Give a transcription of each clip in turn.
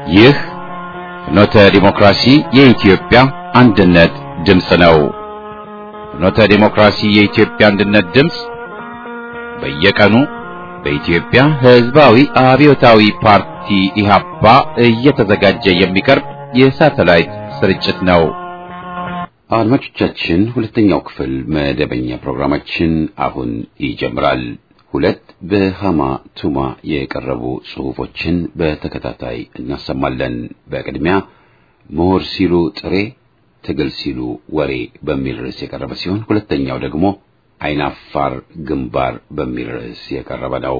ይህ ፍኖተ ዲሞክራሲ የኢትዮጵያ አንድነት ድምፅ ነው። ፍኖተ ዲሞክራሲ የኢትዮጵያ አንድነት ድምፅ በየቀኑ በኢትዮጵያ ሕዝባዊ አብዮታዊ ፓርቲ ኢህአፓ እየተዘጋጀ የሚቀርብ የሳተላይት ስርጭት ነው። አድማጮቻችን፣ ሁለተኛው ክፍል መደበኛ ፕሮግራማችን አሁን ይጀምራል። ሁለት በሃማ ቱማ የቀረቡ ጽሑፎችን በተከታታይ እናሰማለን። በቅድሚያ ምሁር ሲሉ ጥሬ፣ ትግል ሲሉ ወሬ በሚል ርዕስ የቀረበ ሲሆን ሁለተኛው ደግሞ አይናፋር ግንባር በሚል ርዕስ የቀረበ ነው።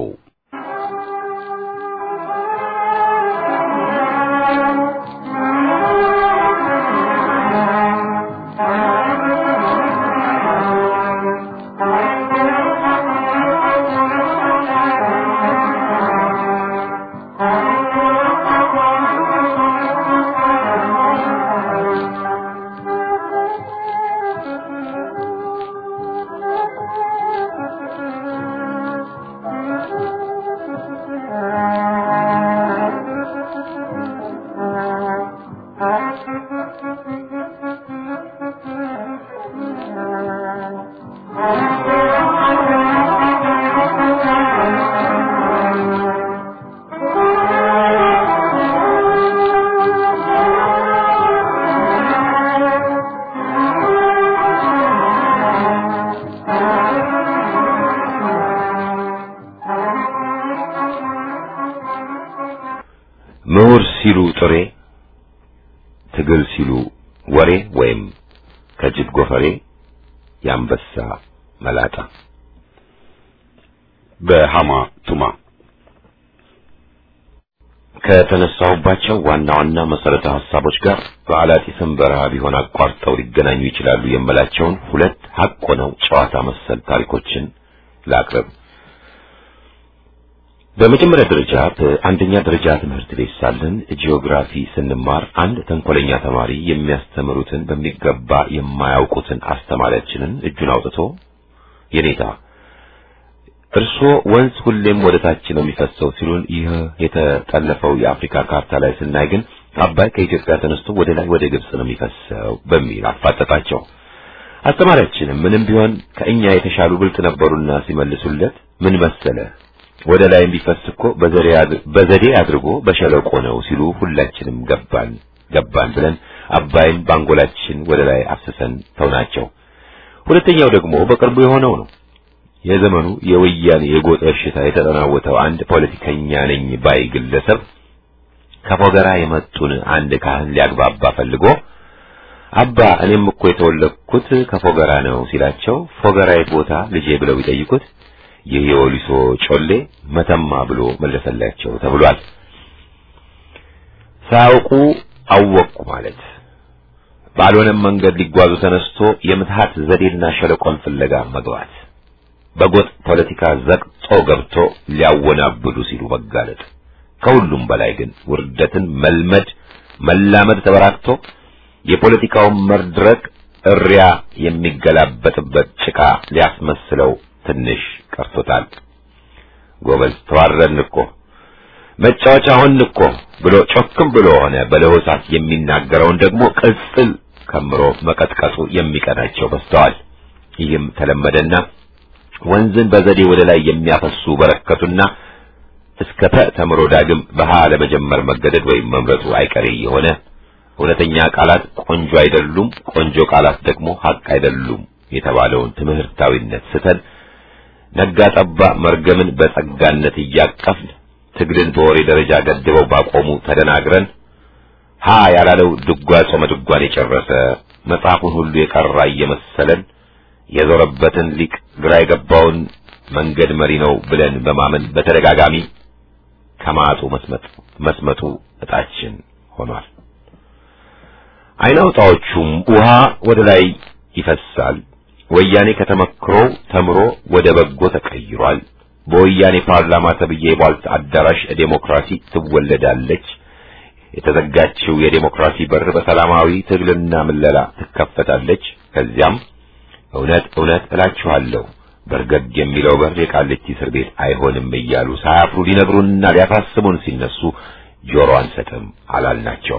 ምሁር ሲሉ ጥሬ፣ ትግል ሲሉ ወሬ ወይም ከጅብ ጎፈሬ የአንበሳ መላጣ በሃማ ቱማ ከተነሳሁባቸው ዋና ዋና መሰረተ ሐሳቦች ጋር በአላጢስም በረሃ ቢሆን አቋርጠው ሊገናኙ ይችላሉ የምላቸውን ሁለት ሐቅ ሆነው ጨዋታ መሰል ታሪኮችን ላቅርብ። በመጀመሪያ ደረጃ በአንደኛ ደረጃ ትምህርት ቤት ሳለን ጂኦግራፊ ስንማር አንድ ተንኮለኛ ተማሪ የሚያስተምሩትን በሚገባ የማያውቁትን አስተማሪያችንን እጁን አውጥቶ የኔታ እርሶ ወንዝ ሁሌም ወደ ታች ነው የሚፈሰው ሲሉን፣ ይህ የተጠለፈው የአፍሪካ ካርታ ላይ ስናይ ግን አባይ ከኢትዮጵያ ተነስቶ ወደ ላይ ወደ ግብጽ ነው የሚፈሰው በሚል አፋጠጣቸው። አስተማሪያችንም ምንም ቢሆን ከእኛ የተሻሉ ብልጥ ነበሩና ሲመልሱለት ምን መሰለ ወደ ላይ የሚፈስ እኮ በዘዴ አድርጎ በሸለቆ ነው ሲሉ ሁላችንም ገባን ገባን ብለን አባይን ባንጎላችን ወደ ላይ አፍስሰን ተውናቸው። ሁለተኛው ደግሞ በቅርቡ የሆነው ነው። የዘመኑ የወያኔ የጎጥ በሽታ የተጠናወተው አንድ ፖለቲከኛ ነኝ ባይ ግለሰብ ከፎገራ የመጡን አንድ ካህን ሊያግባባ ፈልጎ አባ እኔም እኮ የተወለድኩት ከፎገራ ነው ሲላቸው ፎገራ የት ቦታ ልጄ ብለው ቢጠይቁት ይህ የወሊሶ ጮሌ መተማ ብሎ መለሰላቸው ተብሏል። ሳያውቁ አወቅኩ ማለት ባልሆነም መንገድ ሊጓዙ ተነስቶ የምትሃት ዘዴና ሸለቆን ፍለጋ መግባት፣ በጎጥ ፖለቲካ ዘቅጦ ገብቶ ሊያወናብዱ ሲሉ መጋለጥ፣ ከሁሉም በላይ ግን ውርደትን መልመድ መላመድ ተበራክቶ የፖለቲካውን መድረክ እሪያ የሚገላበጥበት ጭቃ ሊያስመስለው ትንሽ ቀርቶታል። ጎበዝ ተዋረድን እኮ መጫወቻ ሆንን እኮ ብሎ ጮክም ብሎ ሆነ በለሆሳት የሚናገረውን ደግሞ ቅጽል ከምሮ መቀጥቀጡ የሚቀናቸው በስተዋል። ይህም ተለመደና ወንዝን በዘዴ ወደ ላይ የሚያፈሱ በረከቱና እስከ ተ ተምሮ ዳግም በሃ ለመጀመር መገደድ ወይም መምረጡ አይቀሬ የሆነ እውነተኛ ቃላት ቆንጆ አይደሉም፣ ቆንጆ ቃላት ደግሞ ሀቅ አይደሉም የተባለውን ትምህርታዊነት ስተን ነጋ ጠባ መርገምን በጸጋነት እያቀፍን ትግልን በወሬ ደረጃ ገድበው ባቆሙ ተደናግረን ሀ ያላለው ድጓ ጾመ ድጓን የጨረሰ መጽሐፉን ሁሉ የቀራ እየመሰለን የዞረበትን ሊቅ ግራ የገባውን መንገድ መሪ ነው ብለን በማመን በተደጋጋሚ ከማጡ መስመጡ እጣችን ሆኗል። አይናውጣዎቹም ውሃ ወደ ላይ ይፈሳል። ወያኔ ከተመክሮው ተምሮ ወደ በጎ ተቀይሯል። በወያኔ ፓርላማ ተብዬ የቧልት አዳራሽ ዴሞክራሲ ትወለዳለች። የተዘጋችው የዴሞክራሲ በር በሰላማዊ ትግልና ምለላ ትከፈታለች። ከዚያም እውነት እውነት እላችኋለሁ በርገግ የሚለው በር የቃሊቲ እስር ቤት አይሆንም እያሉ ሳያፍሩ ሊነግሩንና ሊያሳስቡን ሲነሱ ጆሮ አንሰጥም አላልናቸው።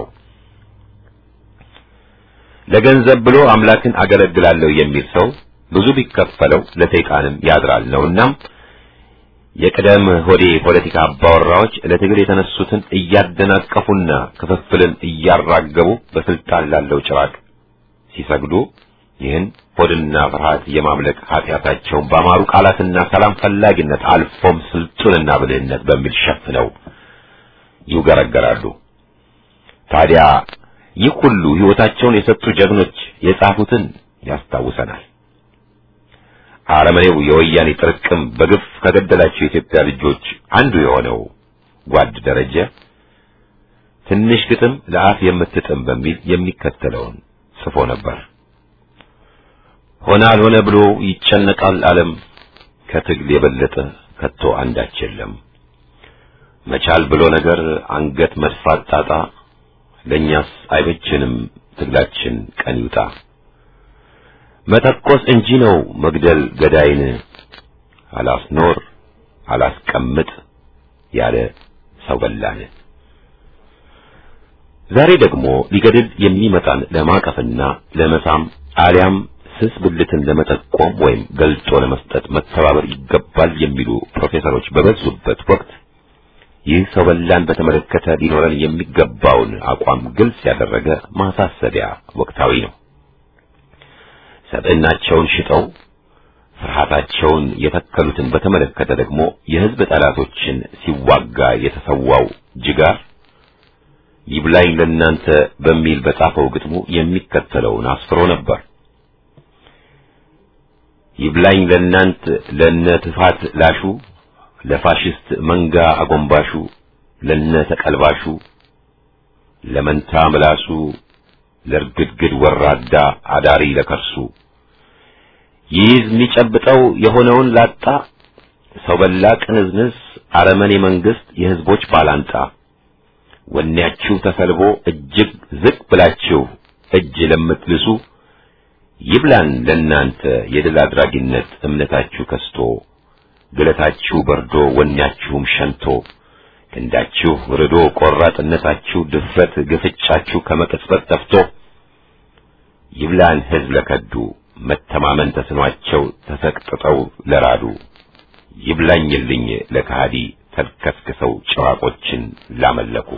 ለገንዘብ ብሎ አምላክን አገለግላለሁ የሚል ሰው ብዙ ቢከፈለው ለሰይጣንም ያድራል ነውና የቅደም ሆዴ ፖለቲካ አባወራዎች ለትግል የተነሱትን እያደናቀፉና ክፍፍልን እያራገቡ በስልጣን ላለው ጭራቅ ሲሰግዱ ይህን ሆድና ፍርሃት የማምለክ ኃጢአታቸውን በአማሩ ቃላትና ሰላም ፈላጊነት አልፎም ስልጡንና ብልህነት በሚል ሸፍነው ይውገረገራሉ። ታዲያ ይህ ሁሉ ሕይወታቸውን የሰጡ ጀግኖች የጻፉትን ያስታውሰናል። አረመኔው የወያኔ ጥርቅም በግፍ ከገደላቸው የኢትዮጵያ ልጆች አንዱ የሆነው ጓድ ደረጀ ትንሽ ግጥም ለአፍ የምትጥም በሚል የሚከተለውን ጽፎ ነበር። ሆነ አልሆነ ብሎ ይጨነቃል ዓለም ከትግል የበለጠ ከቶ አንዳች የለም። መቻል ብሎ ነገር አንገት መድፋት ጣጣ ለእኛስ አይበችንም ትግላችን ቀን ይውጣ። መተኮስ እንጂ ነው መግደል ገዳይን አላስኖር አላስቀምጥ ያለ ሰው በላን። ዛሬ ደግሞ ሊገድል የሚመጣን ለማቀፍና ለመሳም አሊያም ስስ ብልትን ለመጠቆም ወይም ገልጦ ለመስጠት መተባበር ይገባል የሚሉ ፕሮፌሰሮች በበዙበት ወቅት ይህ ሰው በላን በተመለከተ ሊኖረን የሚገባውን አቋም ግልጽ ያደረገ ማሳሰቢያ ወቅታዊ ነው። ሰብዕናቸውን ሽጠው ፍርሃታቸውን የተከሉትን በተመለከተ ደግሞ የሕዝብ ጠላቶችን ሲዋጋ የተሰዋው ጅጋር ይብላኝ ለእናንተ በሚል በጻፈው ግጥሙ የሚከተለውን አስፍሮ ነበር። ይብላኝ ለእናንት ለነ ትፋት ላሹ ለፋሽስት መንጋ አጎንባሹ ለነ ተቀልባሹ ለመንታ ምላሱ ለርግድግድ ወራዳ አዳሪ ለከርሱ ይይዝ የሚጨብጠው የሆነውን ላጣ ሰው በላ ቅንዝንዝ አረመኔ መንግስት የህዝቦች ባላንጣ ወኔያችሁ ተሰልቦ እጅግ ዝቅ ብላችሁ እጅ ለምትልሱ ይብላን ለእናንተ የድል አድራጊነት እምነታችሁ ከስቶ ግለታችሁ በርዶ ወኔያችሁም ሸንቶ ክንዳችሁ ርዶ ቆራጥነታችሁ ድፍረት ግፍጫችሁ ከመቅጽበት ጠፍቶ ይብላን ህዝብ ለከዱ መተማመን ተስኗቸው ተሰቅጥጠው ለራዱ ይብላኝልኝ ለካሃዲ ተልከስክሰው ጭራቆችን ላመለኩ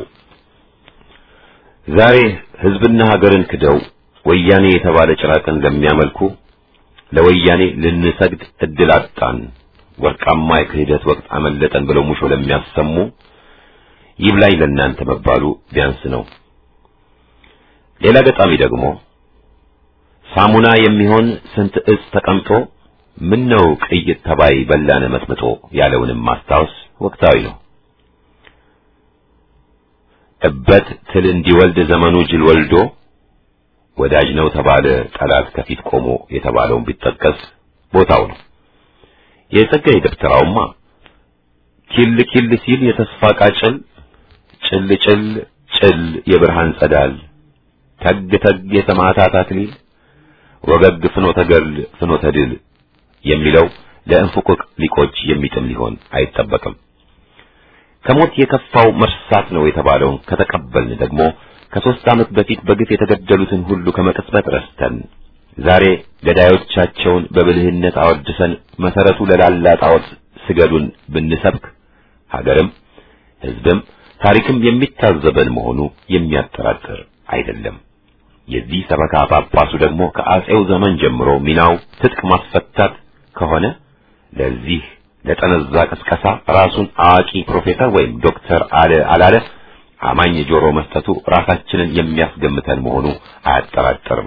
ዛሬ ህዝብና ሀገርን ክደው ወያኔ የተባለ ጭራቅን ለሚያመልኩ ለወያኔ ልንሰግድ እድል አጣን ወርቃማ የክህደት ወቅት አመለጠን ብለው ሙሾ ለሚያሰሙ ይብላኝ ለእናንተ መባሉ ቢያንስ ነው። ሌላ ገጣሚ ደግሞ ሳሙና የሚሆን ስንት እጽ ተቀምጦ ምን ነው ቅይጥ ተባይ በላነ መጥምጦ ያለውንም ማስታወስ ወቅታዊ ነው። እበት ትል እንዲወልድ ዘመኑ ጅል ወልዶ ወዳጅ ነው ተባለ ጠላት ከፊት ቆሞ የተባለውን ቢጠቀስ ቦታው ነው። የጸጋዬ ደብተራውማ ኪል ኪል ሲል የተስፋ ቃጭል ጭል ጭል ጭል የብርሃን ጸዳል ተግ ተግ የሰማዕታት አክሊል ወገግ ፍኖተ ገድል ፍኖተ ድል የሚለው ለእንፉቅቅ ሊቆች የሚጥም ሊሆን አይጠበቅም። ከሞት የከፋው መርሳት ነው የተባለውን ከተቀበልን ደግሞ ከሦስት ዓመት በፊት በግፍ የተገደሉትን ሁሉ ከመቅጽበት ረስተን ዛሬ ገዳዮቻቸውን በብልህነት አወድሰን መሰረቱ ለላላ ጣዖት ስገዱን ብንሰብክ ሀገርም ሕዝብም ታሪክም የሚታዘበን መሆኑ የሚያጠራጥር አይደለም። የዚህ ሰበካ ጳጳሱ ደግሞ ከአጼው ዘመን ጀምሮ ሚናው ትጥቅ ማስፈታት ከሆነ ለዚህ ለጠነዛ ቅስቀሳ ራሱን አዋቂ ፕሮፌሰር ወይም ዶክተር አለ አላለ አማኝ ጆሮ መስጠቱ ራሳችንን የሚያስገምተን መሆኑ አያጠራጥርም።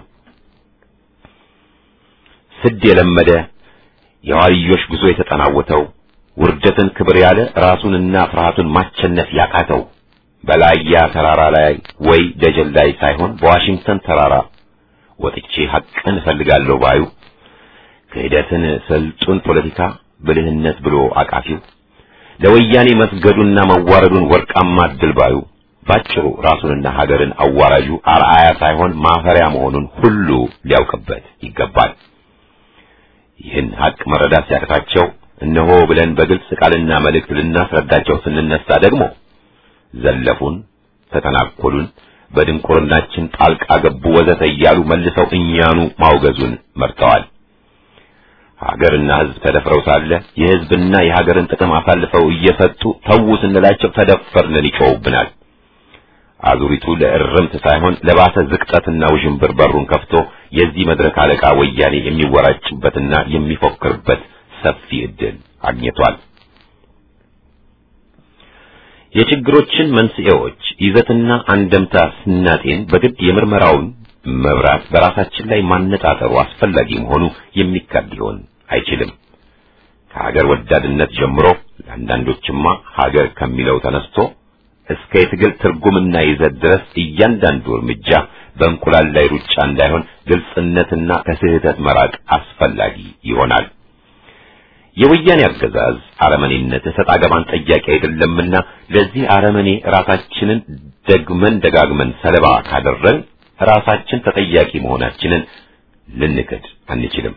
ስድ የለመደ የዋልዮሽ ጉዞ የተጠናወተው ውርደትን ክብር ያለ ራሱንና ፍርሃቱን ማቸነፍ ያቃተው በላያ ተራራ ላይ ወይ ደጀን ላይ ሳይሆን በዋሽንግተን ተራራ ወጥቼ ሐቅን እፈልጋለሁ ባዩ ክህደትን ስልጡን ፖለቲካ ብልህነት ብሎ አቃፊው ለወያኔ መስገዱና መዋረዱን ወርቃማ ድል ባዩ ባጭሩ ራሱንና ሀገርን አዋራጁ አርአያ ሳይሆን ማፈሪያ መሆኑን ሁሉ ሊያውቅበት ይገባል። ይህን ሐቅ መረዳት ሲያቅታቸው እነሆ ብለን በግልጽ ቃልና መልእክት ልናስረዳቸው ስንነሳ ደግሞ ዘለፉን፣ ተተናኮሉን፣ በድንቁርናችን ጣልቃ ገቡ ወዘተ እያሉ መልሰው እኛኑ ማውገዙን መርጠዋል። ሀገርና ሕዝብ ተደፍረው ሳለ የሕዝብና የሀገርን ጥቅም አሳልፈው እየሰጡ ተዉ ስንላቸው ተደፈርንን ይጮውብናል። አዙሪቱ ለእርምት ሳይሆን ለባሰ ዝቅጠትና ውዥንብር በሩን ከፍቶ የዚህ መድረክ አለቃ ወያኔ የሚወራጭበትና የሚፎክርበት ሰፊ ዕድል አግኝቷል። የችግሮችን መንስኤዎች ይዘትና አንደምታ ስናጤን በግድ የምርመራውን መብራት በራሳችን ላይ ማነጣጠሩ አስፈላጊ መሆኑ የሚካድ ሊሆን አይችልም። ከሀገር ወዳድነት ጀምሮ ለአንዳንዶችማ ሀገር ከሚለው ተነስቶ እስከ የትግል ትርጉምና ይዘት ድረስ እያንዳንዱ እርምጃ በእንቁላል ላይ ሩጫ እንዳይሆን ግልጽነትና ከስህተት መራቅ አስፈላጊ ይሆናል። የወያኔ አገዛዝ አረመኔነት እሰጥ አገባን ጠያቂ አይደለምና ለዚህ አረመኔ ራሳችንን ደግመን ደጋግመን ሰለባ ካደረግን ራሳችን ተጠያቂ መሆናችንን ልንክድ አንችልም።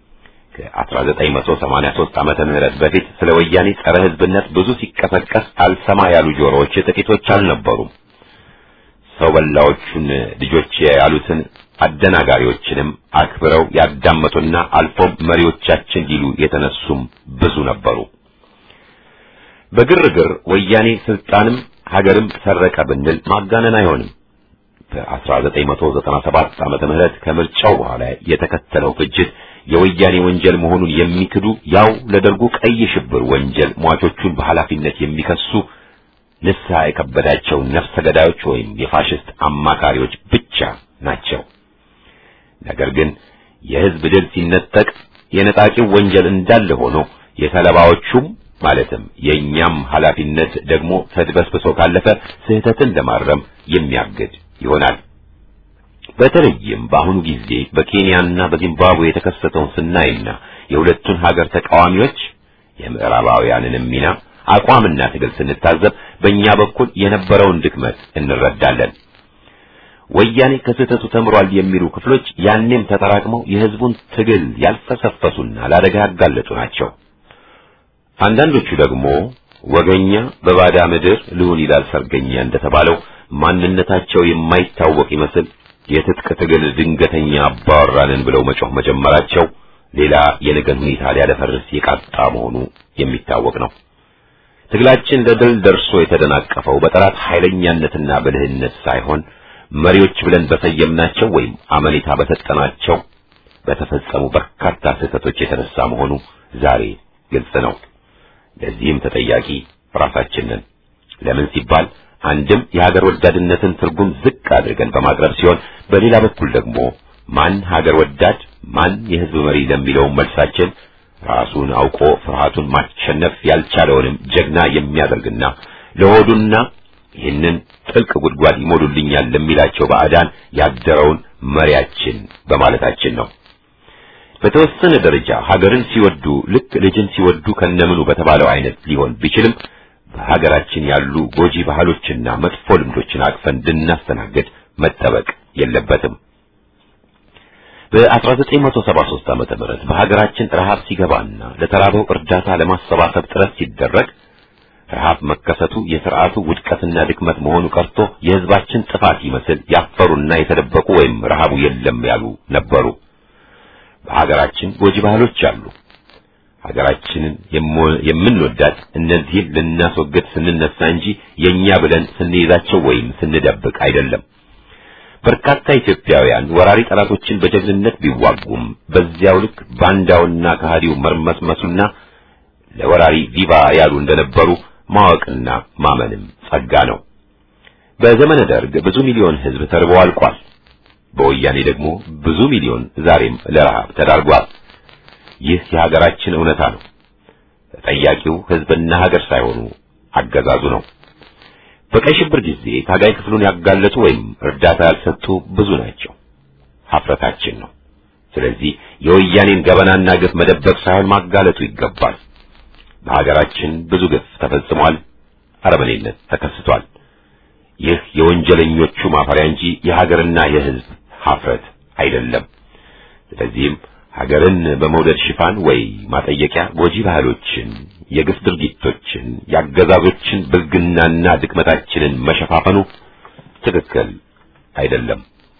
ከ1983 ዓመተ ምህረት በፊት ስለ ወያኔ ጸረ ሕዝብነት ብዙ ሲቀሰቀስ አልሰማ ያሉ ጆሮዎች ጥቂቶች አልነበሩም። ሰው በላዎቹን ልጆች ያሉትን አደናጋሪዎችንም አክብረው ያዳመጡና አልፎም መሪዎቻችን ሊሉ የተነሱም ብዙ ነበሩ። በግርግር ወያኔ ስልጣንም ሀገርም ሰረቀ ብንል ማጋነን አይሆንም። በ1997 ዓመተ ምህረት ከምርጫው በኋላ የተከተለው ፍጅት የወያኔ ወንጀል መሆኑን የሚክዱ ያው ለደርጉ ቀይ ሽብር ወንጀል ሟቾቹን በኃላፊነት የሚከሱ ንስሐ የከበዳቸው ነፍሰ ገዳዮች ወይም የፋሽስት አማካሪዎች ብቻ ናቸው። ነገር ግን የሕዝብ ድል ሲነጠቅ የነጣቂው ወንጀል እንዳለ ሆኖ የሰለባዎቹም ማለትም የእኛም ኃላፊነት ደግሞ ተድበስብሶ ካለፈ ስህተትን ለማረም የሚያግድ ይሆናል። በተለይም በአሁኑ ጊዜ በኬንያና በዚምባብዌ የተከሰተውን ስናይና የሁለቱን ሀገር ተቃዋሚዎች የምዕራባውያንንም ሚና አቋምና ትግል ስንታዘብ በእኛ በኩል የነበረውን ድክመት እንረዳለን። ወያኔ ከስህተቱ ተምሯል የሚሉ ክፍሎች ያኔም ተጠራቅመው የሕዝቡን ትግል ያልፈሰፈሱና ለአደጋ ያጋለጡ ናቸው። አንዳንዶቹ ደግሞ ወገኛ በባዳ ምድር ልሁን ይላል ሰርገኛ እንደተባለው ማንነታቸው የማይታወቅ ይመስል የትጥቅ ትግል ድንገተኛ አባወራንን ብለው መጮህ መጀመራቸው ሌላ የነገን ሁኔታ ሊያደፈርስ የቃጣ መሆኑ የሚታወቅ ነው። ትግላችን ለድል ደርሶ የተደናቀፈው በጠላት ኃይለኛነትና ብልህነት ሳይሆን መሪዎች ብለን በሰየምናቸው ወይም አመኔታ በሰጠናቸው በተፈጸሙ በርካታ ስህተቶች የተነሳ መሆኑ ዛሬ ግልጽ ነው። ለዚህም ተጠያቂ ራሳችን ነን። ለምን ሲባል አንድም የሀገር ወዳድነትን ትርጉም ዝቅ አድርገን በማቅረብ ሲሆን፣ በሌላ በኩል ደግሞ ማን ሀገር ወዳድ ማን የሕዝብ መሪ ለሚለው መልሳችን ራሱን አውቆ ፍርሃቱን ማሸነፍ ያልቻለውንም ጀግና የሚያደርግና ለሆዱና ይህንን ጥልቅ ጉድጓድ ይሞሉልኛል ለሚላቸው ባዕዳን ያደረውን መሪያችን በማለታችን ነው። በተወሰነ ደረጃ ሀገርን ሲወዱ ልክ ልጅን ሲወዱ ከነምኑ በተባለው አይነት ሊሆን ቢችልም በሀገራችን ያሉ ጎጂ ባህሎችና መጥፎ ልምዶችን አቅፈን እንድናስተናግድ መጠበቅ የለበትም። በ1973 ዓመተ ምህረት በሀገራችን ረሃብ ሲገባና ለተራበው እርዳታ ለማሰባሰብ ጥረት ሲደረግ ረሃብ መከሰቱ የሥርዓቱ ውድቀትና ድክመት መሆኑ ቀርቶ የሕዝባችን ጥፋት ይመስል ያፈሩና የተደበቁ ወይም ረሃቡ የለም ያሉ ነበሩ። በሀገራችን ጎጂ ባህሎች አሉ። ሀገራችንን የምንወዳት እነዚህን ልናስወግድ ስንነሳ እንጂ የኛ ብለን ስንይዛቸው ወይም ስንደብቅ አይደለም። በርካታ ኢትዮጵያውያን ወራሪ ጠላቶችን በጀግንነት ቢዋጉም በዚያው ልክ ባንዳውና ከሃዲው መርመስመሱና ለወራሪ ቪቫ ያሉ እንደነበሩ ማወቅና ማመንም ጸጋ ነው። በዘመነ ደርግ ብዙ ሚሊዮን ሕዝብ ተርቦ አልቋል። በወያኔ ደግሞ ብዙ ሚሊዮን ዛሬም ለረሃብ ተዳርጓል። ይህ የሀገራችን እውነታ ነው። ተጠያቂው ሕዝብና ሀገር ሳይሆኑ አገዛዙ ነው። በቀይ ሽብር ጊዜ ታጋይ ክፍሉን ያጋለጡ ወይም እርዳታ ያልሰጡ ብዙ ናቸው። ሀፍረታችን ነው። ስለዚህ የወያኔን ገበናና ግፍ መደበቅ ሳይሆን ማጋለጡ ይገባል። በሀገራችን ብዙ ግፍ ተፈጽሟል። አረመኔነት ተከስቷል። ይህ የወንጀለኞቹ ማፈሪያ እንጂ የሀገርና የሕዝብ ሀፍረት አይደለም። ስለዚህም ሀገርን በመውደድ ሽፋን ወይ ማጠየቂያ ጎጂ ባህሎችን፣ የግፍ ድርጊቶችን፣ የአገዛዞችን ብልግናና ድክመታችንን መሸፋፈኑ ትክክል አይደለም።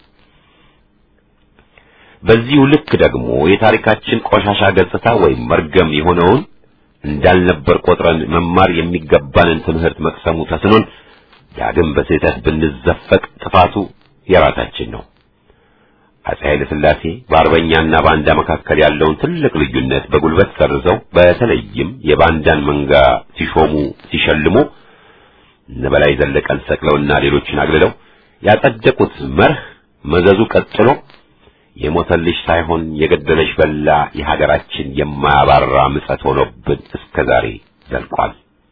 በዚሁ ልክ ደግሞ የታሪካችን ቆሻሻ ገጽታ ወይም መርገም የሆነውን እንዳልነበር ቆጥረን መማር የሚገባንን ትምህርት መቅሰሙ ተስኖን ዳግም በስህተት ብንዘፈቅ ጥፋቱ የራሳችን ነው። አፄ ኃይለ ሥላሴ በአርበኛና ባንዳ መካከል ያለውን ትልቅ ልዩነት በጉልበት ሰርዘው በተለይም የባንዳን መንጋ ሲሾሙ ሲሸልሙ እነ በላይ ዘለቀን ሰቅለውና ሌሎችን አግልለው ያጸደቁት መርህ መዘዙ ቀጥሎ የሞተልሽ ሳይሆን የገደለሽ በላ የሀገራችን የማያባራ ምጸት ሆኖብን እስከ ዛሬ ዘልቋል።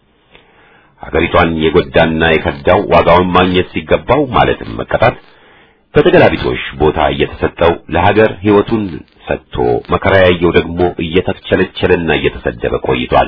ሀገሪቷን የጎዳና የከዳው ዋጋውን ማግኘት ሲገባው ማለትም መቀጣት በተገላቢጦሽ ቦታ እየተሰጠው ለሀገር ሕይወቱን ሰጥቶ መከራ ያየው ደግሞ እየተቸለቸለና እየተሰደበ ቆይቷል።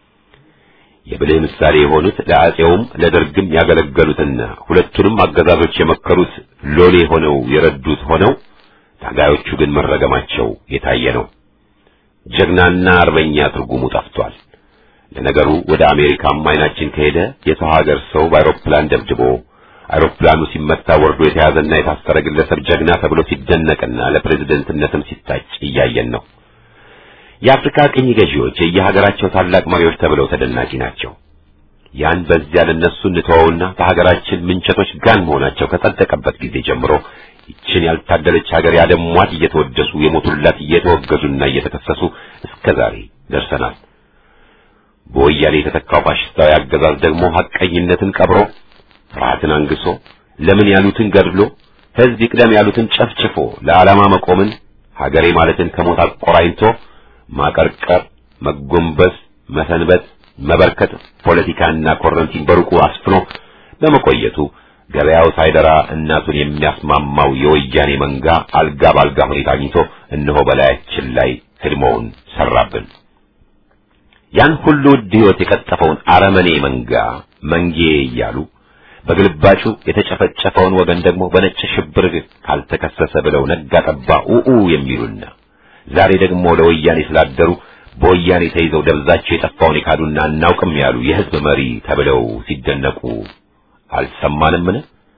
የብልህ ምሳሌ የሆኑት ለአፄውም ለደርግም ያገለገሉትና ሁለቱንም አገዛዞች የመከሩት ሎሌ ሆነው የረዱት ሆነው ታጋዮቹ ግን መረገማቸው የታየ ነው። ጀግናና አርበኛ ትርጉሙ ጠፍቷል። ለነገሩ ወደ አሜሪካም አይናችን ከሄደ የሰው ሀገር ሰው በአውሮፕላን ደብድቦ አውሮፕላኑ ሲመታ ወርዶ የተያዘና የታሰረ ግለሰብ ጀግና ተብሎ ሲደነቅና ለፕሬዝደንትነትም ሲታጭ እያየን ነው። የአፍሪካ ቅኝ ገዢዎች የየሀገራቸው ታላቅ መሪዎች ተብለው ተደናቂ ናቸው። ያን በዚያ ለነሱ እንተወውና በሀገራችን ምንቸቶች ጋን መሆናቸው ከጸደቀበት ጊዜ ጀምሮ ይችን ያልታደለች ሀገር ያደሟት እየተወደሱ የሞቱላት እየተወገዙና እየተከሰሱ እስከ ዛሬ ደርሰናል። በወያኔ የተተካው ፋሽስታዊ አገዛዝ ደግሞ ሐቀኝነትን ቀብሮ ፍርሃትን አንግሶ ለምን ያሉትን ገድሎ ሕዝብ ይቅደም ያሉትን ጨፍጭፎ ለዓላማ መቆምን ሀገሬ ማለትን ከሞት አቆራኝቶ ማቀርቀር፣ መጎንበስ፣ መሰንበት፣ መበርከት ፖለቲካና ኮረንቲን በሩቁ አስፍኖ በመቆየቱ ገበያው ሳይደራ እናቱን የሚያስማማው የወያኔ መንጋ አልጋ ባልጋ ሁኔታ አግኝቶ እነሆ በላያችን ላይ ህድሞውን ሰራብን። ያን ሁሉ ውድ ሕይወት የቀጠፈውን አረመኔ መንጋ መንጌ እያሉ በግልባጩ የተጨፈጨፈውን ወገን ደግሞ በነጭ ሽብር ካልተከሰሰ ብለው ነጋ ጠባ ኡኡ የሚሉና ዛሬ ደግሞ ለወያኔ ስላደሩ በወያኔ ተይዘው ደብዛቸው የጠፋውን የካዱና እናውቅም ያሉ የህዝብ መሪ ተብለው ሲደነቁ አልሰማንምን?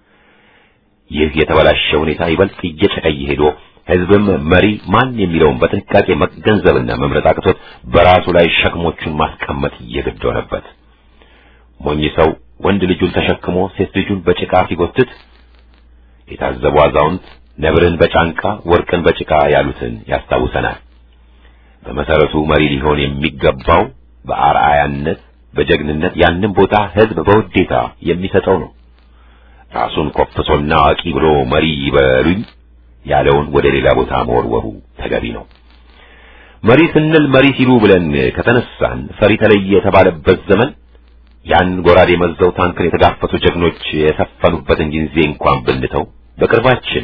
ይህ የተበላሸ ሁኔታ ይበልጥ እየጨቀየ ሄዶ ህዝብም መሪ ማን የሚለውን በጥንቃቄ መገንዘብና መምረጥ አቅቶት በራሱ ላይ ሸክሞቹን ማስቀመጥ እየግድ ሆነበት። ሞኝ ሰው ወንድ ልጁን ተሸክሞ ሴት ልጁን በጭቃ ሲጎትት የታዘቡ አዛውንት ነብርን በጫንቃ ወርቅን በጭቃ ያሉትን ያስታውሰናል። በመሰረቱ መሪ ሊሆን የሚገባው በአርአያነት በጀግንነት ያንን ቦታ ህዝብ በውዴታ የሚሰጠው ነው። ራሱን ኮፍሶና አዋቂ ብሎ መሪ ይበሉኝ ያለውን ወደ ሌላ ቦታ መወርወሩ ተገቢ ነው። መሪ ስንል መሪ ሲሉ ብለን ከተነሳን ፈሪ ተለየ የተባለበት ዘመን ያን ጎራዴ መዘው ታንክን የተጋፈቱ ጀግኖች የሰፈኑበትን ጊዜ እንኳን ብንተው በቅርባችን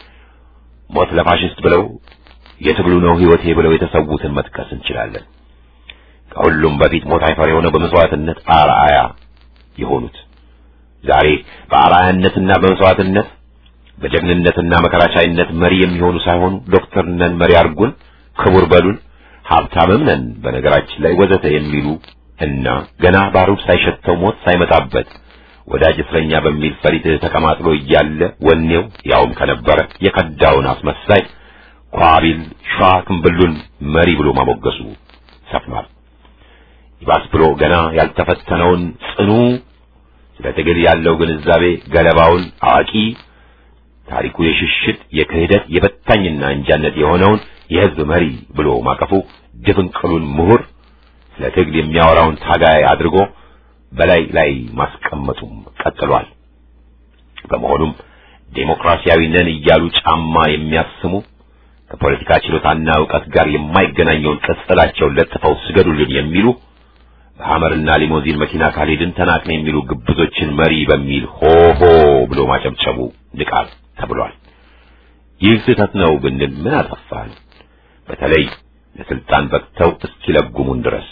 ሞት ለፋሽስት ብለው የትግሉ ነው ህይወቴ ብለው የተሰዉትን መጥቀስ እንችላለን። ከሁሉም በፊት ሞት አይፈር የሆነው በመስዋዕትነት አርአያ የሆኑት ዛሬ በአርአያነትና በመስዋዕትነት በጀግንነትና መከራቻይነት መሪ የሚሆኑ ሳይሆኑ ዶክተር ነን መሪ አርጉን፣ ክቡር በሉን፣ ሀብታምም ነን በነገራችን ላይ ወዘተ የሚሉ እና ገና ባሩድ ሳይሸተው ሞት ሳይመጣበት ወዳጅ እስረኛ በሚል ፈሪት ተቀማጥሎ እያለ ወኔው ያውም ከነበረ የከዳውን አስመሳይ ኳቢል ሸዋ ክንብሉን መሪ ብሎ ማሞገሱ ሰፍኗል። ይባስ ብሎ ገና ያልተፈተነውን ጽኑ ስለ ትግል ያለው ግንዛቤ ገለባውን አዋቂ ታሪኩ የሽሽት የክህደት የበታኝና እንጃነት የሆነውን የህዝብ መሪ ብሎ ማቀፉ ድፍንቅሉን ምሁር ስለ ትግል የሚያወራውን ታጋይ አድርጎ በላይ ላይ ማስቀመጡም ቀጥሏል። በመሆኑም ዴሞክራሲያዊ ነን እያሉ ጫማ የሚያስሙ ከፖለቲካ ችሎታና ዕውቀት ጋር የማይገናኘውን ቅጽላቸውን ለጥፈው ስገዱልን የሚሉ በሐመርና ሊሞዚን መኪና ካልሄድን ተናቅን የሚሉ ግብዞችን መሪ በሚል ሆሆ ብሎ ማጨብጨቡ ንቃት ተብሏል። ይህ ስህተት ነው ብንል ምን አጠፋን? በተለይ ለስልጣን በቅተው እስኪለጉሙን ድረስ።